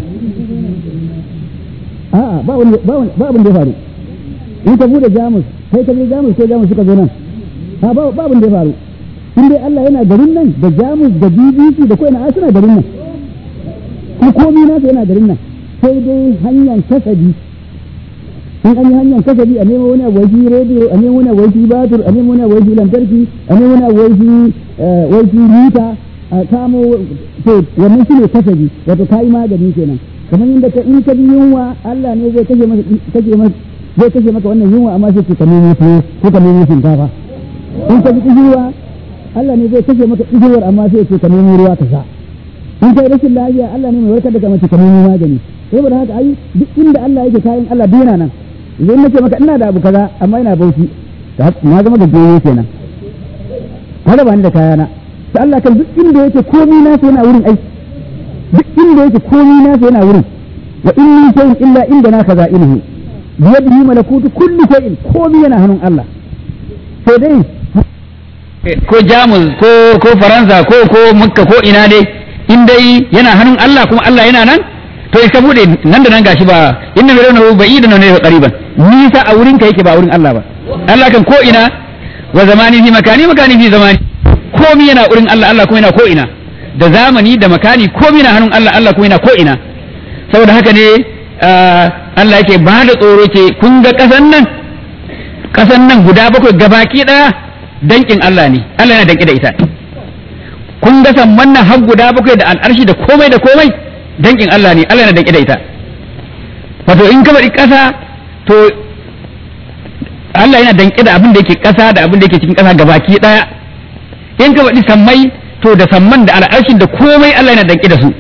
a'a ba wani ba wani ba abin da ya faru in ka bude Jamus kai ka je Jamus ko Jamus suka zo nan ha ba ba abin da ya faru in dai Allah yana garin nan da Jamus da BBC da ko ina ai suna garin nan ko komi nasa yana garin nan sai dai hanyar kasabi in an yi hanyar kasabi a nemo wani abuwa rediyo a nemo wani abuwa batur a nemo wani abuwa lantarki a nemo wani abuwa waiki mita a kamo to wannan shi ne kasabi wato kayi magani kenan kamar yadda ka in ka bi yunwa Allah ne zai kashe maka kashe maka zai kashe maka wannan yunwa amma sai ka nemo tuwo ko ka nemo shinkafa in ka bi kishirwa Allah ne zai kashe maka kishirwar amma sai ka nemo ruwa ka sha in kai rashin lafiya Allah ne mai warkar da ka mace ka nemo magani saboda haka ai duk inda Allah yake kayan Allah dina nan idan nace maka ina da abu kaza amma ina bauchi na zama da goyo kenan kada ba ni da kayana sai Allah kan duk inda yake komai na sai yana wurin ai duk inda yake komai na sai yana wurin wa in min shay'in illa inda na kaza ilhu bi yadihi malakutu kulli shay'in komai yana hannun Allah sai dai ko jamus ko ko faransa ko ko makka ko ina dai in dai yana hannun Allah kuma Allah yana nan to ka bude nan da nan gashi ba inna mai raunahu ba'idan ne qariban nisa a wurin ka yake ba wurin Allah ba Allah kan ko ina wa zamani fi makani makani fi zamani komi yana wurin Allah Allah kuma yana ko ina da zamani da makani komi na hannun Allah Allah kuma yana ko ina saboda haka ne Allah yake ba da tsoro ce kun ga kasan nan kasan nan guda bakwai gabaki daya dankin Allah ne Allah yana danki da ita kun ga samman nan har guda bakwai da al'arshi da komai da komai dankin Allah ne Allah yana danki da ita wato in ka bari ƙasa to Allah yana danki da abin da yake ƙasa da abin da yake cikin ƙasa gabaki ɗaya in ka bari sammai to da samman da al'arshin da komai Allah yana danki da su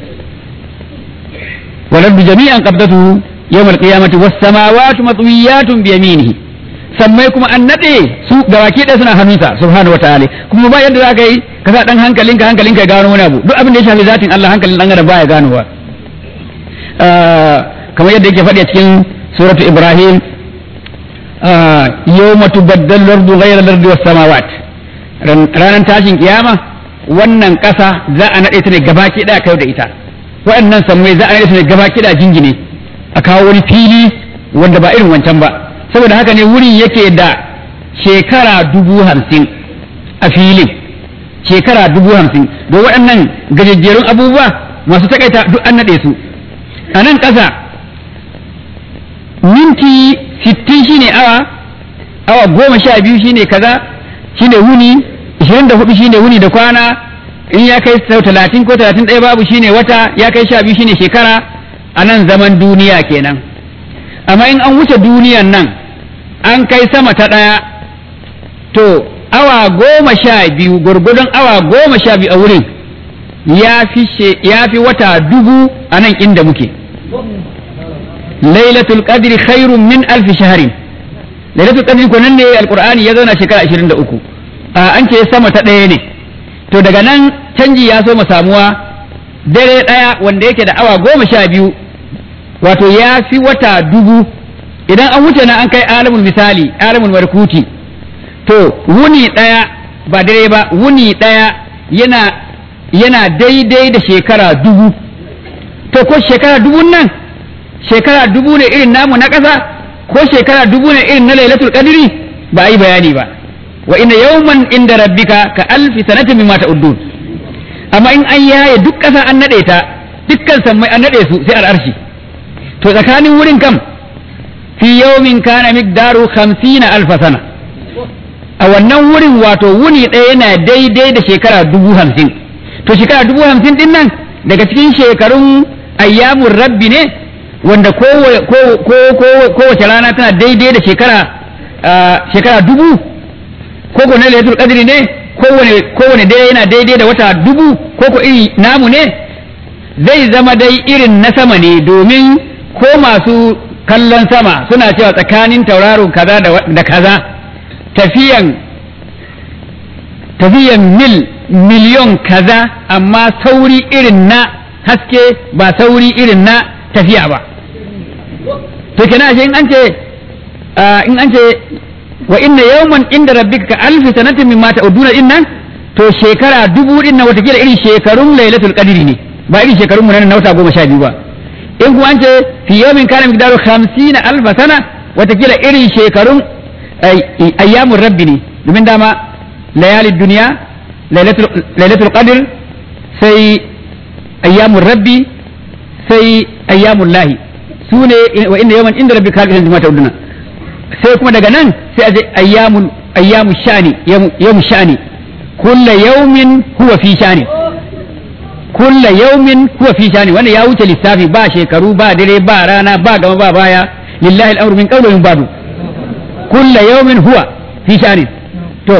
walar bi jami'an qabdatu yawmal qiyamati was samawati matwiyatun bi yaminihi sammai kuma an nade su gabaki ɗaya suna hannunsa subhanahu wataala kuma ba yadda za ka yi ka sa dan hankalinka hankalinka ya gano wani abu duk abin da ya shafi zatin Allah hankalin dan adam baya ganowa kamar yadda yake faɗi a cikin suratu Ibrahim yawma tubaddalu al-ardu ghayra al-ardi was samawat ranar tashin kiyama wannan ƙasa za a nade ta ne gabaki ɗaya kai da ita waɗannan sammai za a nade ta ne gabaki ɗaya jingine a kawo wani fili wanda ba irin wancan ba saboda haka ne wurin yake da shekara dubu hamsin a filin shekara dubu hamsin da waɗannan gajejjerun abubuwa masu takaita duk an naɗe su a nan ƙasa minti sittin shine awa awa goma sha biyu shine kaza shine wuni ishirin da hudu shine wuni da kwana in ya kai sau talatin ko talatin ɗaya babu shine wata ya kai sha biyu shine shekara a nan zaman duniya kenan amma in an wuce duniyan nan an kai sama ta ɗaya to awa goma sha biyu gwargwadon awa goma sha biyu a wurin ya fi she- ya fi wata dubu a nan inda muke lailatul qadri khairun min alfi shaharin lailatul qadri ko nan ne alqur'ani ya zauna shekara 23 a an ce sama ta ɗaya ne to daga nan canji ya so samuwa dare ɗaya wanda yake da awa goma sha biyu wato ya fi wata dubu idan an wuce na an kai alamul misali alamul markuti to wuni ɗaya ba dare ba wuni ɗaya yana yana daidai da shekara dubu to ko shekara dubun nan shekara dubu ne irin namu na ƙasa ko shekara dubu ne irin na lailatul qadri ba a yi bayani ba wa inna yawman inda rabbika ka alfi sanatin mimma ta'uddun amma in an yaye duk ƙasa an nade ta dukkan sammai an nade su sai al'arshi to tsakanin wurin kam fi yawmin kana miqdaru 50 alfa sana a wannan wurin wato wuni ɗaya yana daidai da shekara dubu hamsin to shekara dubu hamsin din nan daga cikin shekarun ayyamun rabbi ne wanda kowace rana tana daidai da shekara shekara dubu ko ko na lailatul qadri ne kowane kowane dai yana daidai da wata dubu ko ko iri namu ne zai zama dai irin na sama ne domin ko masu kallon sama suna cewa tsakanin tauraron kaza da wa- da kaza tafiyan tafiyan mil miliyon kaza amma sauri irin na haske ba sauri irin na tafiya ba to kenan ashe in an ce ah, in an ce wa inna yawman inda rabbika ka alfi sanatin mimma ta'uduna din nan to shekara dubu din nan watakila irin shekarun lailatul qadri ne ba irin shekarun mu nan na wata goma sha biyu ba in kuma an ce fi yawmin kana miqdaru 50 alfa sana watakila irin shekarun ay- ayyamun rabbi ne domin dama layalid duniya lailatul lailatul qadr sai ayyamun rabbi sai ayyamun lahi su ne wa inda yawan inda rabbi kalbi jama'a ta'uduna sai kuma daga nan sai a je ayyamun ayyamu shani yawmu shani kulla yawmin huwa fi shani kulla yawmin huwa fi shani wanda ya wuce lissafi ba shekaru ba dare ba rana ba gama ba baya lillahi al'amru min qawli min ba'du kulla yawmin huwa fi shani to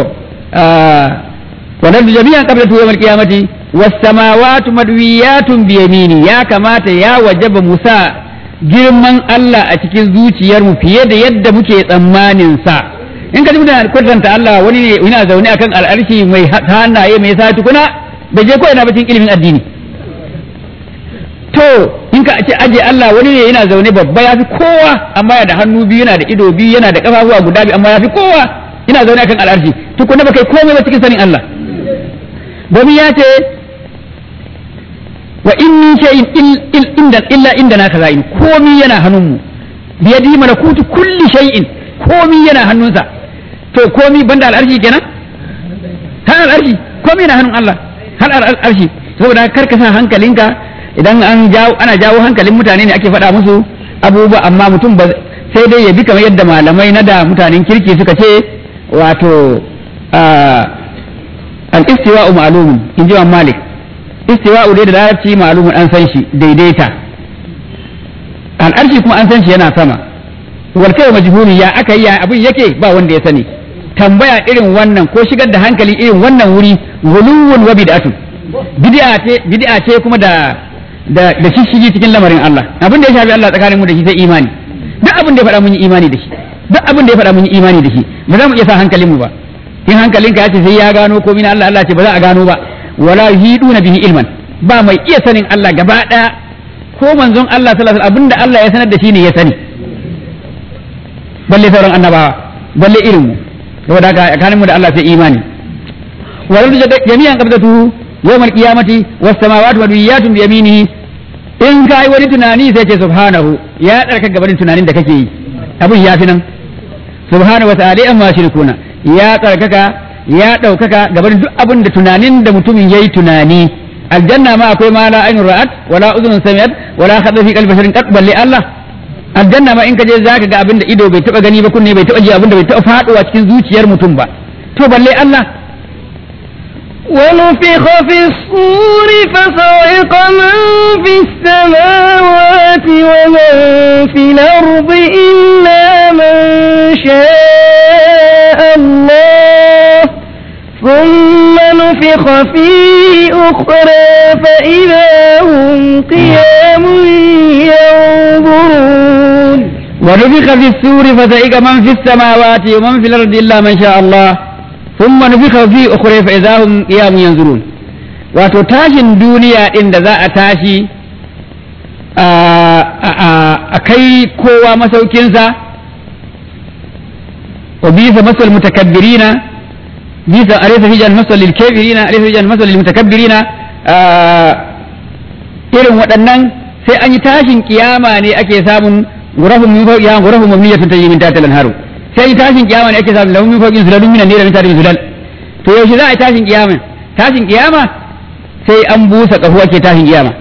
ونرد جميعا قبل يوم القيامة والسماوات مدويات بيميني يا كماتا يا وجب موسى girman Allah a cikin zuciyarmu fiye da yadda muke tsammanin sa in ka ji muna kwatanta Allah wani ne yana zaune akan al'arshi mai hannaye mai sa tukuna bai je ko ina ba cikin ilimin addini to in ka ce aje Allah wani ne yana zaune babba ya fi kowa amma yana da hannu biyu yana da ido biyu yana da kafafuwa guda biyu amma ya fi kowa yana zaune akan al'arshi tukuna ba kai komai ba cikin sanin Allah domin ya ce wa in min shay'in il- il- inda illa indana kaza'in komi yana hannunmu biyadi malakutu kulli shay'in komi yana hannunsa to komi banda al'arshi kenan har al'arshi komi yana hannun Allah har al'arshi saboda kar ka sa hankalinka idan an jawo ana jawo hankalin mutane ne ake faɗa musu abubuwa amma mutum ba sai dai ya bi kamar yadda malamai na da mutanen kirki suka ce wato al-istiwa'u ma'lumun in ji Malik istiwa'u dai da larabci ma'lumun an san shi daidaita al'arshi kuma an san shi yana sama wal kai majhuli ya aka yi ya abin yake ba wanda ya sani tambaya irin wannan ko shigar da hankali irin wannan wuri guluwun wa bid'atun bid'a ce bid'a ce kuma da da da shishigi cikin lamarin Allah abin da ya shafi Allah tsakanin mu da shi sai imani duk abin da ya faɗa mun yi imani da shi duk abin da ya faɗa mun yi imani da shi ba za mu iya sa hankalin mu ba in hankalinka ya ce sai ya gano ko min Allah Allah ce ba za a gano ba wala yuhiduna bihi ilman ba mai iya sanin Allah gaba daya ko manzon Allah sallallahu alaihi wasallam abinda Allah ya sanar da shi ne ya sani balle sauran annabawa balle irin mu saboda haka tsakanin mu da Allah sai imani walal jami'an qabdatu yawmal qiyamati was samawati madwiyatun bi yaminihi in kai wani tunani sai ce subhanahu ya tsarka gabanin tunanin da kake yi abin ya fi nan subhanahu wa ta'ala amma shirkuna ya tsarkaka ya ɗaukaka gaban duk abin da tunanin da mutumin yayi tunani aljanna ma akwai ma la ainun ra'at wala uzunun sami'at wala khadha fi qalbi basharin qad balli Allah aljanna ma in ka je zaka ga abin da ido bai taba gani ba kunne bai taba ji abin da bai taba faduwa cikin zuciyar mutum ba to balle Allah ونفخ في الصور فصعق من في السماوات ومن في الأرض إلا من شاء الله ثم نفخ فيه أخرى فإذا هم قيام ينظرون ونفخ في السور فزعق من في السماوات ومن في الأرض إلا من شاء الله ثم نفخ في أخرى فإذا هم قيام ينظرون wato tashin duniya ɗin da za a tashi a kai kowa masaukinsa wa bisa masal mutakabbirina bisa alaysa fi jan masal lil kafirina alaysa fi jan masal lil mutakabbirina irin waɗannan sai an yi tashin kiyama ne ake samun gurafun min fawqiha gurafun mabniyatun tajri min tahtiha al-anharu sai yi tashin kiyama ne ake samun lahum min fawqihim zulalun minan nari min tahtihim zulal to yaushe za a yi tashin kiyama tashin kiyama sai an busa kafu ake tashin kiyama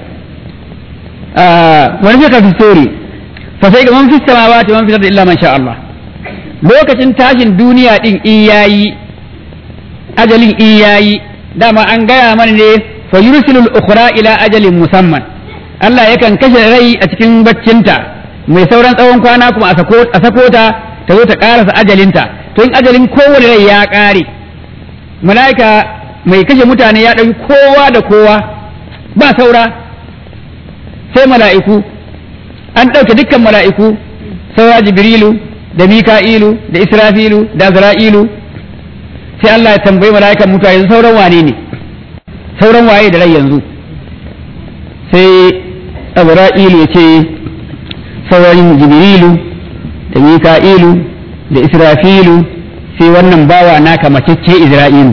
wani fi kafin sori fa sai ga man fi samawati man fi ardi illa man sha Allah lokacin tashin duniya din in yayi ajalin in yayi dama an gaya mana ne fa yursilul ukhra ila ajalin musamman Allah yakan kashe rai a cikin baccinta mai sauran tsawon kwana kuma a sako ta ta zo ta karasa ajalinta to in ajalin kowane rai ya kare mala'ika mai kashe mutane ya ɗauki kowa da kowa ba saura sai mala'iku an ɗauke dukkan mala'iku saura jibrilu da mika'ilu da israfilu da azra'ilu sai Allah ya tambayi mala'ikan mutuwa yanzu sauran wane ne sauran waye da rai yanzu sai azra'ilu ya ce sauran jibrilu da mika'ilu da israfilu sai wannan bawa naka macece isra'ilu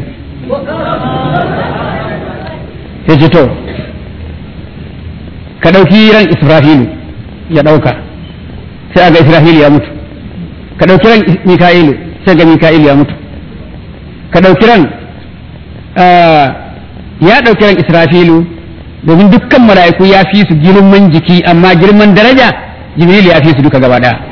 sai ce to ka ɗauki ran israfilu ya ɗauka sai ga israfilu ya mutu ka ɗauki ran mika'ilu sai ga mika'ilu ya mutu ka ɗauki ran ya ɗauki ran israfilu domin dukkan mala'iku ya fi su girman jiki amma girman daraja jibril ya fi su duka gaba ɗaya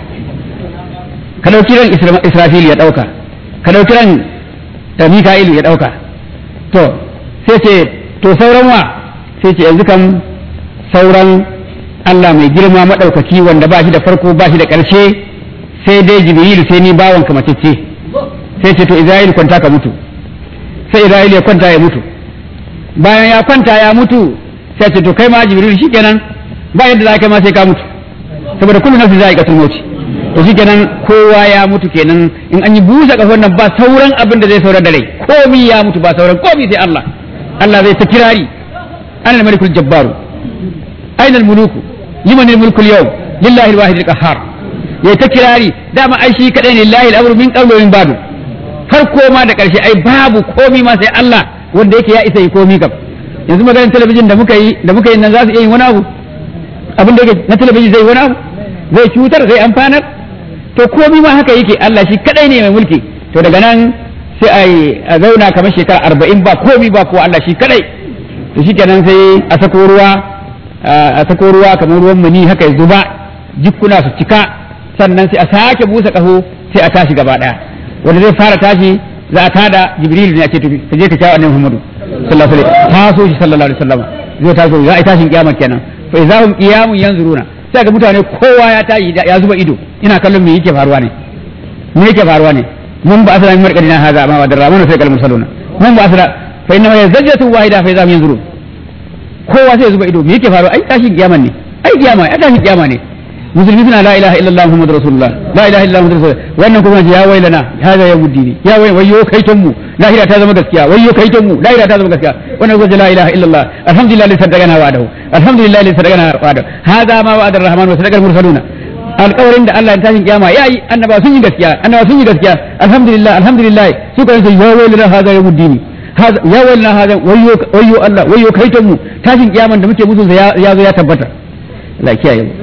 ka ɗauki ran israfilu ya ɗauka ka ɗauki ran mika'ilu ya ɗauka to sai ce to sauran wa sai ce yanzu kam sauran Allah mai girma maɗaukaki wanda ba shi da farko ba shi da ƙarshe sai dai jibrilu sai ni bawan ka macece sai ce to Isra'il kwanta ka mutu sai Isra'il ya kwanta ya mutu bayan ya kwanta ya mutu sai ce to kai ma jibrilu shikenan ba yadda za ka ma sai ka mutu saboda kullu nafsi za'iqatul maut to shikenan kowa ya mutu kenan in an yi busa kafan nan ba sauran abin da zai saurar da rai komi ya mutu ba sauran komi sai Allah Allah zai ta kirari ana malikul jabbaru aina muluku liman mulku yau lillahi alwahid alqahhar ya ta kirari dama ai shi kadai ne lillahi al'amru min qablu min ba'du farko ma da karshe ai babu komi ma sai Allah wanda yake ya isa yi komi kam yanzu maganar talabijin da muka yi da muka yi nan za su iya yin wani abu abin da yake na talabijin zai wani abu zai cutar zai amfanar to komi ma haka yake Allah shi kadai ne mai mulki to daga nan sai a zauna kamar shekara arba'in ba komi ba ko Allah shi kadai to shi kenan sai a sako ruwa a sako ruwa kamar ruwan mani haka ya zuba jikkuna su cika sannan sai a sake busa kaho sai a tashi gaba daya wanda zai fara tashi za a tada jibril ne a ce tafi ka je ka kawo annabi muhammadu sallallahu alaihi wasallam taso shi sallallahu alaihi wasallam zai taso za a yi tashin kiyama kenan fa idahum qiyamun yanzuruna sai ga mutane kowa ya tashi ya zuba ido ina kallon me yake faruwa ne me yake faruwa ne mun ba asala min marqadina hadha ma wa darramuna sai kalmun saluna mun ba asala fa inna ma yazjatu wahida fa idahum yanzurun kowa sai ya zuba ido me yake faruwa ai tashin kiyama ne ai kiyama ai tashin kiyama ne musulmi suna la ilaha illallah muhammadur rasulullah la ilaha illallah muhammadur rasulullah wannan kuma ya wailana hada ya muddini ya wai wayyo kaiton mu lahira ta zama gaskiya wayyo kaiton mu lahira ta zama gaskiya wannan kuma la ilaha illallah alhamdulillah li sadaqana wa'adahu alhamdulillah li sadaqana wa'adahu hada ma wa'ada ar-rahman wa sadaqal mursaluna alƙawarin da Allah ya tashin kiyama yayi annaba sun yi gaskiya annaba sun yi gaskiya alhamdulillah alhamdulillah su kan sai ya wailana hada ya muddini ya wailana hada wayyo wayyo Allah wayyo kaiton mu tashin kiyaman da muke musu ya zo ya tabbata Allah kiyaye mu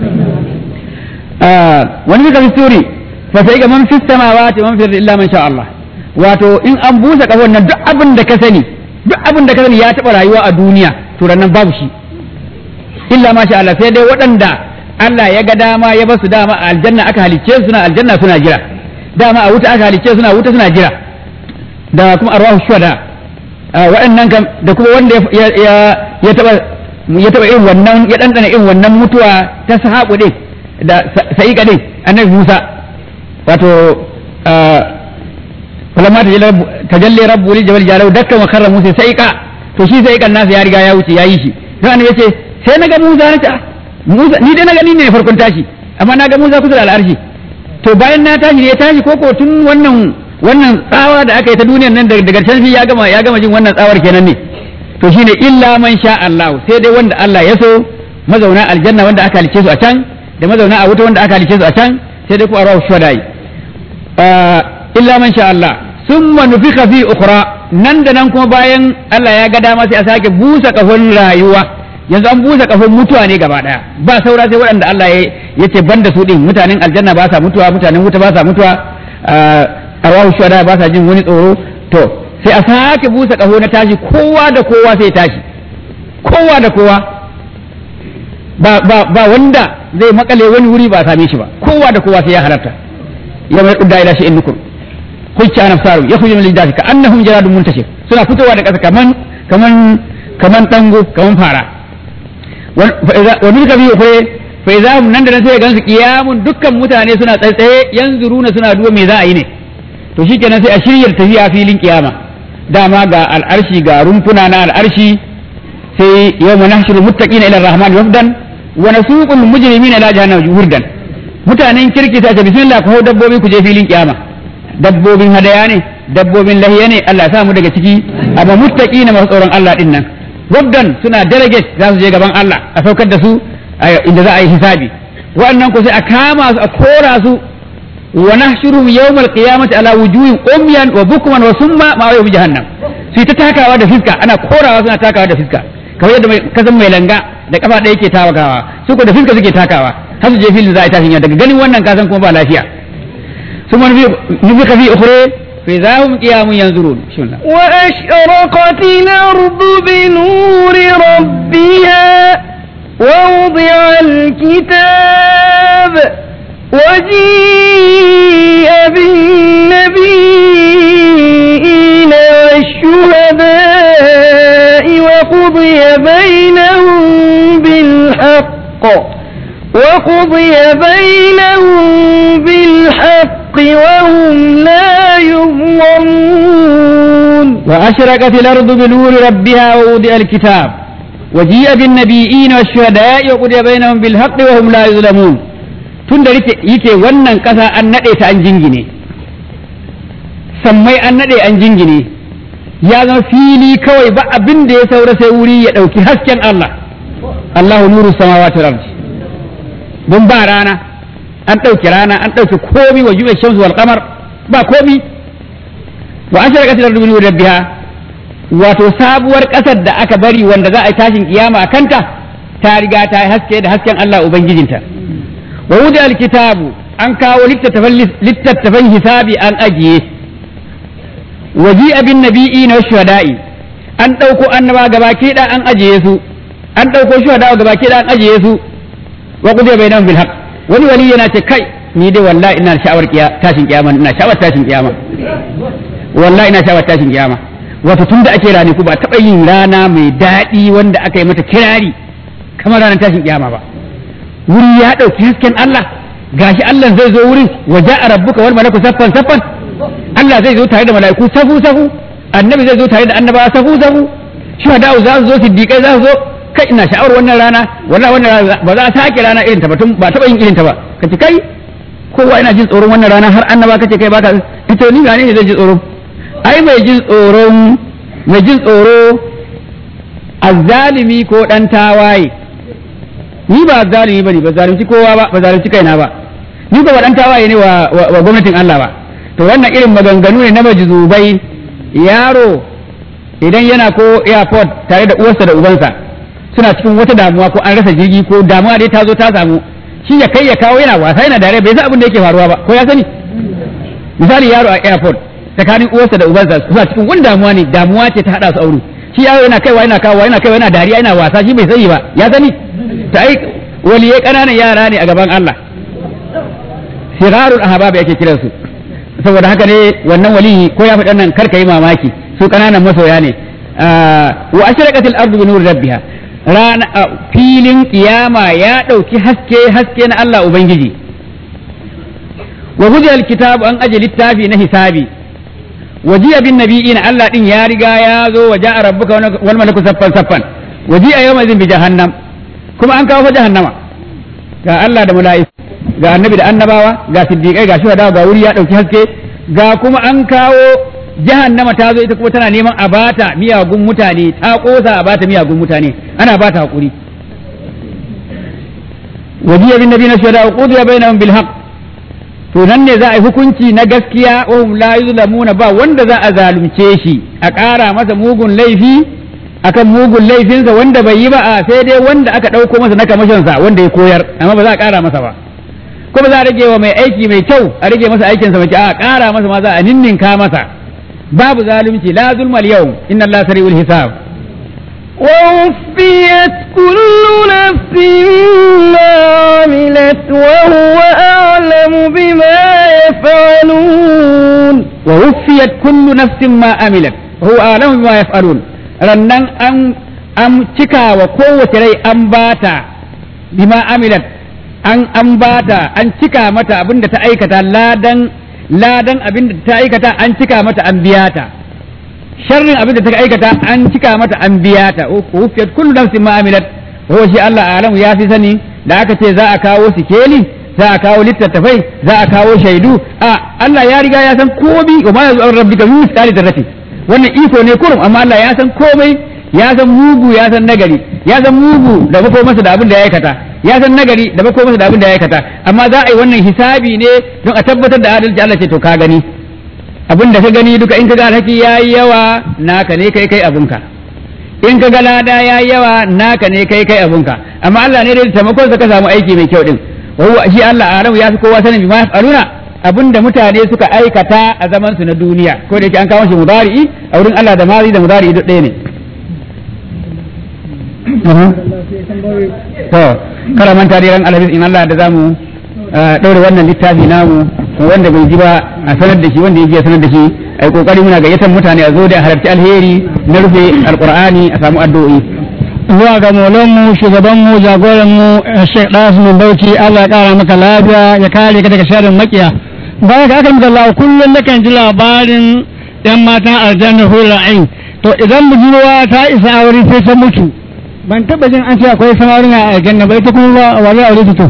wani suka fi suri fa sai ga man fi samawati man fi illa man sha Allah wato in an busa kafon nan duk abin da ka sani duk abin da ka sani ya taba rayuwa a duniya to nan babu shi illa ma sha Allah sai dai waɗanda Allah ya ga dama ya basu dama a aljanna aka halicce su suna aljanna suna jira dama a wuta aka halicce suna wuta suna jira da kuma arwahu shuhada waɗannan kam da kuma wanda ya ya ya taba ya taba irin wannan ya dandana irin wannan mutuwa ta sahabu din da sa'iqa din annabi Musa wato falamma tajalli rabbu lil jabal jalau dakka wa karra Musa sa'iqa to shi sa'iqan nasa ya riga ya wuce yayi shi to annabi yace sai naga Musa na ta Musa ni dai naga ni ne farkon tashi amma naga Musa kusa da al'arshi to bayan na tashi ne ya tashi ko ko tun wannan wannan tsawa da aka yi ta duniyar nan daga can ya gama ya gama jin wannan tsawar kenan ne to shine illa man sha Allah sai dai wanda Allah ya so mazauna aljanna wanda aka halice su a can da mazauna a wuta wanda aka halice su a can sai dai ku arawu shuhadai illa man sha Allah summa nufika fi ukhra nan da nan kuma bayan Allah ya ga dama sai a sake busa kafin rayuwa yanzu an busa kafin mutuwa ne gaba daya ba saura sai waɗanda Allah ya ce banda su din mutanen aljanna ba sa mutuwa mutanen wuta ba sa mutuwa arwahu shuhada ba sa jin wani tsoro to sai a sake busa kaho na tashi kowa da kowa sai tashi kowa da kowa ba ba ba wanda zai makale wani wuri ba same shi ba kowa da kowa sai ya halarta ya mai kudda ila shi innukum hujja nafsaru ya khujuna lil ka annahum jaradun muntashir suna fitowa da kasa kaman kaman kaman dango kaman fara wa min kabi ukhra fa idza nan da nan sai gansu kiyamun dukkan mutane suna tsaitsaye yanzuruna suna duba me za a yi ne to shikenan sai a shirya tafiya filin kiyama dama ga al'arshi ga rumfuna na al'arshi sai yawma nahshuru muttaqina ila rahman wafdan wa nasuqul mujrimina ila jahannam wurdan mutanen kirki ta ce bismillah ko dabbobi ku je filin kiyama dabbobin hadaya ne dabbobin lahiya ne Allah ya sa mu daga ciki amma muttaqina masu tsoron Allah din nan wafdan suna delegate za su je gaban Allah a saukar da su inda za a yi hisabi wa'annan ko sai a kama su a kora su ونحشرهم يوم القيامة على وجوه أميا وبكما وسما ما يوم جهنم sai ta takawa da fiska ana korawa suna takawa da fiska kamar yadda kasan mai langa da kafa ɗaya ke tawakawa su ko da fiska suke takawa har su je filin za a tashin daga ganin wannan kasan kuma ba lafiya su man nufi ka fi ukhra fi zahum qiyamun yanzurun bismillah wa ashraqat al-ardu bi nuri rabbiha wa wudi'a al-kitab وجيء بالنبيين والشهداء وقضي بينهم بالحق وقضي بينهم بالحق وهم لا يظلمون وأشرقت الأرض بنور ربها ووضع الكتاب وجيء بالنبيين والشهداء وقضي بينهم بالحق وهم لا يظلمون tun da yake wannan ƙasa an naɗe ta an jingine sammai an naɗe an jingine ya zama fili kawai ba abin da ya saura sai wuri ya ɗauki hasken Allah Allahu nuru samawati wal ardi don ba rana an ɗauki rana an ɗauki komi wa juya shamsu wal qamar ba komi wa asharaqat al-ardu bi rabbiha wato sabuwar ƙasar da aka bari wanda za a yi tashin kiyama a kanta ta riga ta haske da hasken Allah ubangijinta wa wuda alkitabu an kawo littattafan hisabi an ajiye waji abin nabi'i na shuhada'i an ɗauko annaba gaba da an ajiye su an ɗauko shuhada gaba da an ajiye su wa kudiya bai nan bilhaq wani wali yana ce kai ni dai wallahi ina sha'awar tashin kiyama ina sha'awar tashin kiyama wallahi ina sha'awar tashin kiyama wato tunda ake rani ku ba taɓa yin rana mai daɗi wanda aka yi mata kirari kamar ranar tashin kiyama ba wuri ya ɗauki hasken Allah gashi Allah zai zo wurin wa ja'a rabbuka wal malaku saffan saffan Allah zai zo tare da mala'iku safu safu annabi zai zo tare da annabawa safu safu shuhada za su zo siddiqai za su zo kai ina sha'awar wannan rana wallahi wannan rana ba za a sake rana irin ta ba tun ba taba yin irin ta ba kace kai kowa ina jin tsoron wannan rana har annaba kace kai baka ita ni ga ne zai ji tsoro ai mai jin tsoron mai jin tsoro azzalimi ko dan tawaye ni ba zalimi bane ba zalunci kowa ba ba zalunci kaina ba ni ba dan tawaye ne wa, wa, gwamnatin Allah ba to wannan irin maganganu ne na majzubai yaro idan yana ko airport tare da uwarsa da ubansa suna cikin wata damuwa ko an rasa jirgi ko damuwa dai ta zo ta samu shi ya kai ya kawo yana wasa yana dare bai san abin da yake faruwa ba ko ya sani misali yaro a airport tsakanin uwarsa da ubansa suna cikin wani damuwa ne damuwa ce ta hada su aure shi yaro yana kaiwa yana kawo yana kaiwa yana dariya yana wasa shi bai sani ba ya sani ta ai waliyai ƙananan yara ne a gaban Allah sirarul ahbab yake kiran su saboda haka ne wannan wali ko ya faɗa nan karka yi mamaki su ƙananan masoya ne wa ashraqatil ardu bi nuri rabbiha rana filin kiyama ya dauki haske haske na Allah ubangiji wa hujjal kitabu an aje littafi na hisabi wajiya bin nabiyina Allah din ya riga ya zo wa ja'a rabbuka wal malaku saffan saffan wajiya yawma zin bi jahannam kuma an kawo fa jahannama ga Allah da mala'iku ga annabi da annabawa ga siddiqai ga shuhada ga wuri ya dauki haske ga kuma an kawo jahannama ta zo ita kuma tana neman a bata miyagun mutane ta kosa a bata miyagun mutane ana bata hakuri wajiya bin nabiyina shuhada qudiya bainahum bil haqq to nan ne za a yi hukunci na gaskiya wa hum la yuzlamuna ba wanda za a zalunce shi a ƙara masa mugun laifi akan mugun laifinsa wanda bai yi ba a sai dai wanda aka ɗauko masa na kamashinsa wanda ya koyar amma ba za a ƙara masa ba kuma za a rage wa mai aiki mai kyau a rage masa aikinsa mai kyau a ƙara masa ma za a ninninka masa babu zalunci la zulmal yau inna Allah sari'ul hisab ووفيت كل نفس ما عملت وهو أعلم بما يفعلون ووفيت كل نفس ما عملت وهو أعلم بما يفعلون rannan an an cika wa kowace rai an bata bima amilat an an bata an cika mata abinda ta aikata ladan ladan abinda ta aikata an cika mata an biya ta sharrin abinda ta aikata an cika mata an biya ta ufiyat kullu nafsin ma amilat huwa shi Allah alamu ya fi sani da aka ce za a kawo sikeli za a kawo littattafai za a kawo shaidu a Allah ya riga ya san komai wa ma yazu rabbika min misali darrati wannan iko ne kurum amma Allah ya san komai ya san mugu ya san nagari ya san mugu da bako masa da abin da ya aikata ya san nagari da bako masa da abin da ya aikata amma za a yi wannan hisabi ne don a tabbatar da adalci Allah ce to ka gani abin da ka gani duka in ka ga alhaki yayi yawa naka ne kai kai abunka in ka ga lada yayi yawa naka ne kai kai abunka amma Allah ne da taimakon sa ka samu aiki mai kyau din wa shi Allah alamu ya fi kowa sanin bima yaf'aluna abinda mutane suka aikata a zaman su na duniya ko da yake an kawo shi mudari'i a wurin Allah da mazi da mudari'i duk ɗaya ne to kala manta da ran alhamis in Allah da zamu ɗaure wannan littafi namu wanda bai ji ba a sanar da shi wanda ya ji a sanar da shi ai kokari muna gayyatar mutane a zo da halarci alheri na rufe alqur'ani a samu addu'o'i zuwa ga mu shugabanmu jagoranmu Sheikh Dasmin Bauchi Allah ya kara maka lafiya ya kare ka daga sharrin makiya bayan ka aka maka Allah kullum nakan ji labarin yan matan aljanna hula ain to idan budurwa ta isa aure sai ta mutu ban taba jin an ce akwai samarin a aljanna ba ita kuma ba wani aure ta to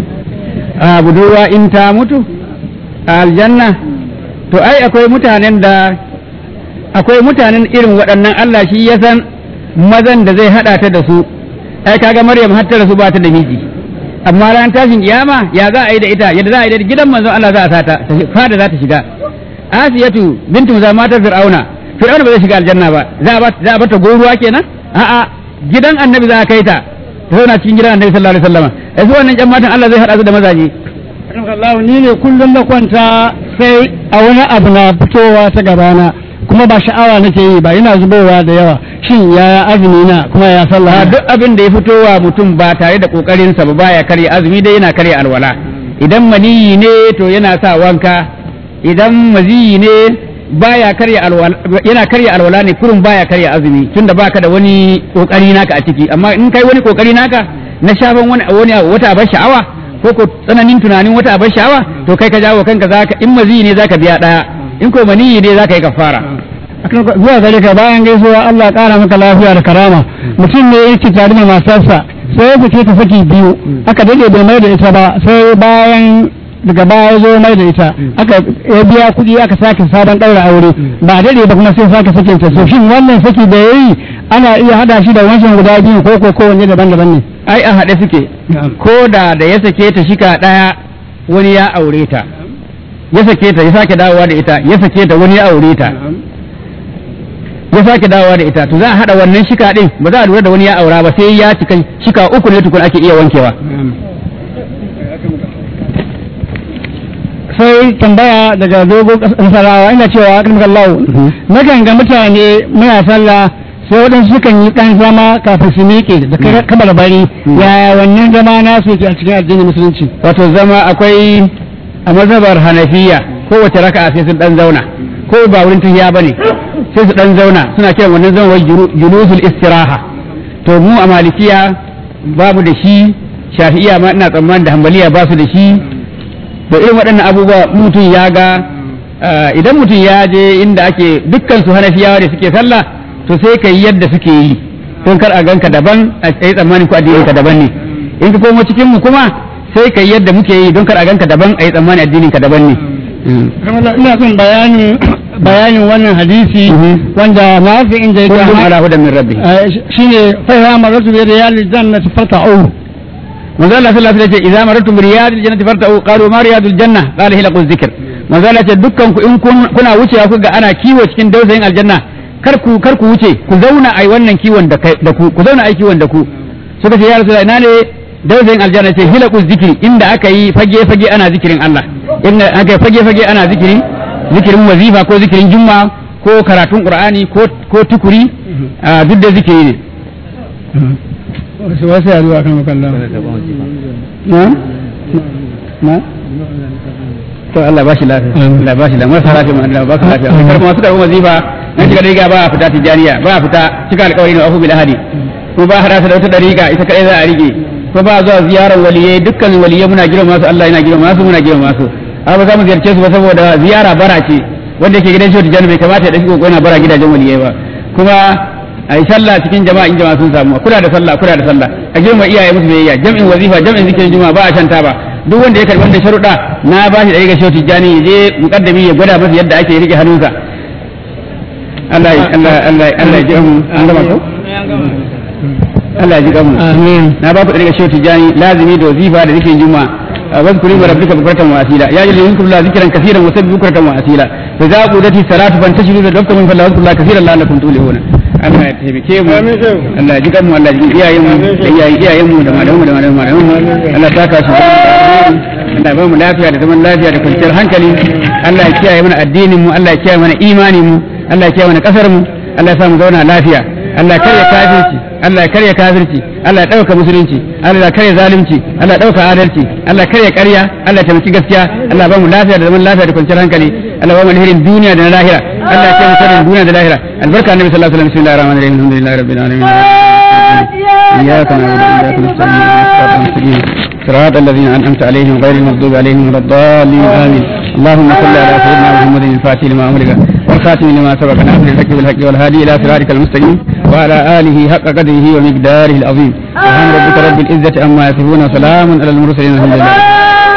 a budurwa in ta mutu a aljanna to ai akwai mutanen da akwai mutanen irin waɗannan Allah shi ya san mazan da zai haɗa ta da su ai kaga Maryam har ta da su ba ta da miji amma ran tashin kiyama ya za a yi da ita yadda za a yi da gidan manzon Allah za a sata ta fada za ta shiga Asiyatu bintu za matar Fir'auna Fir'auna ba zai shiga aljanna ba za a ba za a bata goruwa kenan a'a gidan Annabi za a kai ta ta zauna cikin gidan Annabi sallallahu alaihi wasallam ai su wannan ƴan matan Allah zai haɗa su da mazaje Allah ni ne kullum na kwanta sai a wani abu na fitowa ta gabana kuma ba sha'awa nake yi ba ina zubowa da yawa shin yaya azumi na kuma ya sallah a duk abin da ya fito wa mutum ba tare da kokarinsa ba baya karya azumi dai yana karya alwala idan maniyi ne to yana sa wanka idan maziyi ne baya karya alwala yana karya alwala ne kurun baya karya azumi tunda baka da wani kokari naka a ciki amma in kai wani kokari naka na shafan wani wani wata abar sha'awa ko ko tsananin tunanin wata abar sha'awa to kai ka jawo kanka zaka in maziyi ne zaka biya daya in ko maniyi ne zaka yi kafara zuwa gare ka bayan gaisuwa Allah ya kara maka lafiya da karama mutum ne yake tare da matarsa sai ya fice ta saki biyu aka dade bai mai da ita ba sai bayan daga baya zo mai da ita aka ya biya kuɗi aka sake sabon ɗaura aure ba dade ba kuma sai sake sakin ta so shin wannan saki da yayi ana iya hada shi da wancan guda biyu ko ko kowanne daban-daban ne ai a haɗe suke ko da da ya sake ta shika ɗaya wani ya aure ta ya sake ta ya sake dawowa da ita ya sake ta wani ya aure ta ya sake dawowa da ita to za a haɗa wannan shika ɗin ba za a lura da wani ya aura ba sai ya cika shika uku ne tukun ake iya wankewa sai tambaya daga dogon nasarawa ina cewa akan kallahu nakan ga mutane muna sallah sai waɗansu sukan yi ɗan zama kafin su miƙe da kamar bari yaya wannan zama nasu ke a cikin addinin musulunci wato zama akwai a mazhabar hanafiya kowace raka'a sai sun ɗan zauna ko ba wurin tahiya bane sai su dan zauna suna kiran wannan zama wai julusul istiraha to mu a malikiya babu da shi shafi'iya ma ina tsammanin da hambaliya ba su da shi to irin waɗannan abubuwa mutum ya ga idan mutum ya je inda ake dukkan su hanafiyawa da suke sallah to sai ka yi yadda suke yi don kar a ganka daban a yi tsammanin ko addinin ka daban ne in ka komo cikin mu kuma sai ka yi yadda muke yi don kar a ganka daban a yi tsammanin addinin ka daban ne ina son bayanin bayanin wannan hadisi wanda na fi inda kullum ala hudan min rabbi shine fa ya maratu bi riyal jannati fata'u manzo Allah sallallahu alaihi wasallam idza maratu bi riyal jannati farta'u qalu ma riyadul janna qala hiya qul zikr manzo Allah ce dukkan ku in kuna wucewa ku ga ana kiwo cikin dausayin aljanna kar ku kar ku wuce ku zauna ai wannan kiwon da da ku ku zauna ai kiwon da ku suka ce ya rasulullahi ina ne dausayin aljanna ce hilaqu zikri inda aka yi fage fage ana zikirin Allah inda aka yi fage fage ana zikirin zikirin wazifa ko zikirin jumma ko karatun qur'ani ko ko tukuri duk da zikiri ne wasu wasu yaduwa kan makalla na na to Allah ba shi lafiya Allah ba shi lafiya marasa lafiya ma Allah ba su lafiya kar kuma suka kuma zifa nan shiga dariga ba a fita tijaniya ba a fita cika alƙawari na afu bil hadi ko ba hada da wata dariga ita kadai za a rige ko ba zuwa ziyarar waliyai dukkan waliyai muna girma su Allah yana girma su muna girma su amma ba za mu ziyarce su ba saboda ziyara bara ce wanda yake gidan shi tijani bai kamata ya dashi ko yana bara gidajen waliyai ba kuma a yi sallah cikin jama'a in jama'a sun samu kula da sallah kula da sallah a girma iyaye musu biyayya jam'in wazifa jam'in zikirin juma'a ba a shanta ba duk wanda ya karɓi wanda sharuɗa na ba shi da ga shehu tijjani ya je mukaddami ya gwada masa yadda ake rike hannunsa Allah Allah Allah Allah ya ji mu an gama ko Allah ya ji mu amin na ba ku da shehu tijjani lazimi da wazifa da zikirin juma'a واذكروا اسم ربك بكرة وأصيلا يا جل يذكر الله ذكرا كثيرا وسبح بكرة وأصيلا فإذا قضت الصلاة فانتشروا في الوقت من فلا واذكروا الله كثيرا لعلكم تفلحون Allah ya taimake mu Allah ya ji kanmu Allah ya ji iyayen mu da iyayen iyayen mu da malamu da malamu malamu Allah ta ka shi Allah ya ba mu lafiya da zaman lafiya da kwanciyar hankali Allah ya kiyaye mana addinin mu Allah ya kiyaye mana imanin mu Allah ya kiyaye mana kasar mu Allah ya sa mu zauna lafiya Allah ya karya kafirci Allah ya karya kafirci Allah ya dauka musulunci Allah ya karya zalunci Allah ya dauka adalci Allah ya karya ƙarya Allah ya taimaki gaskiya Allah ya ba mu lafiya da zaman lafiya da kwanciyar hankali Allah ya ba mu alherin duniya da na lahira Allah ya kiyaye sharrin duniya da lahira albarka annabi sallallahu alaihi wasallam bismillahir rahmanir rahim alhamdulillahi rabbil alamin إياك نعبد وإياك نستعين صراط المستقيم صراط الذين أنعمت عليهم غير المغضوب عليهم ولا الضالين آمين اللهم صل على سيدنا محمد الفاتح لما أمرك والخاتم لما سبق ناصر الحق بالحق والهادي إلى صراطك المستقيم وعلى آله حق قدره ومقداره العظيم سبحان ربك رب العزة عما يصفون وسلام على المرسلين الحمد لله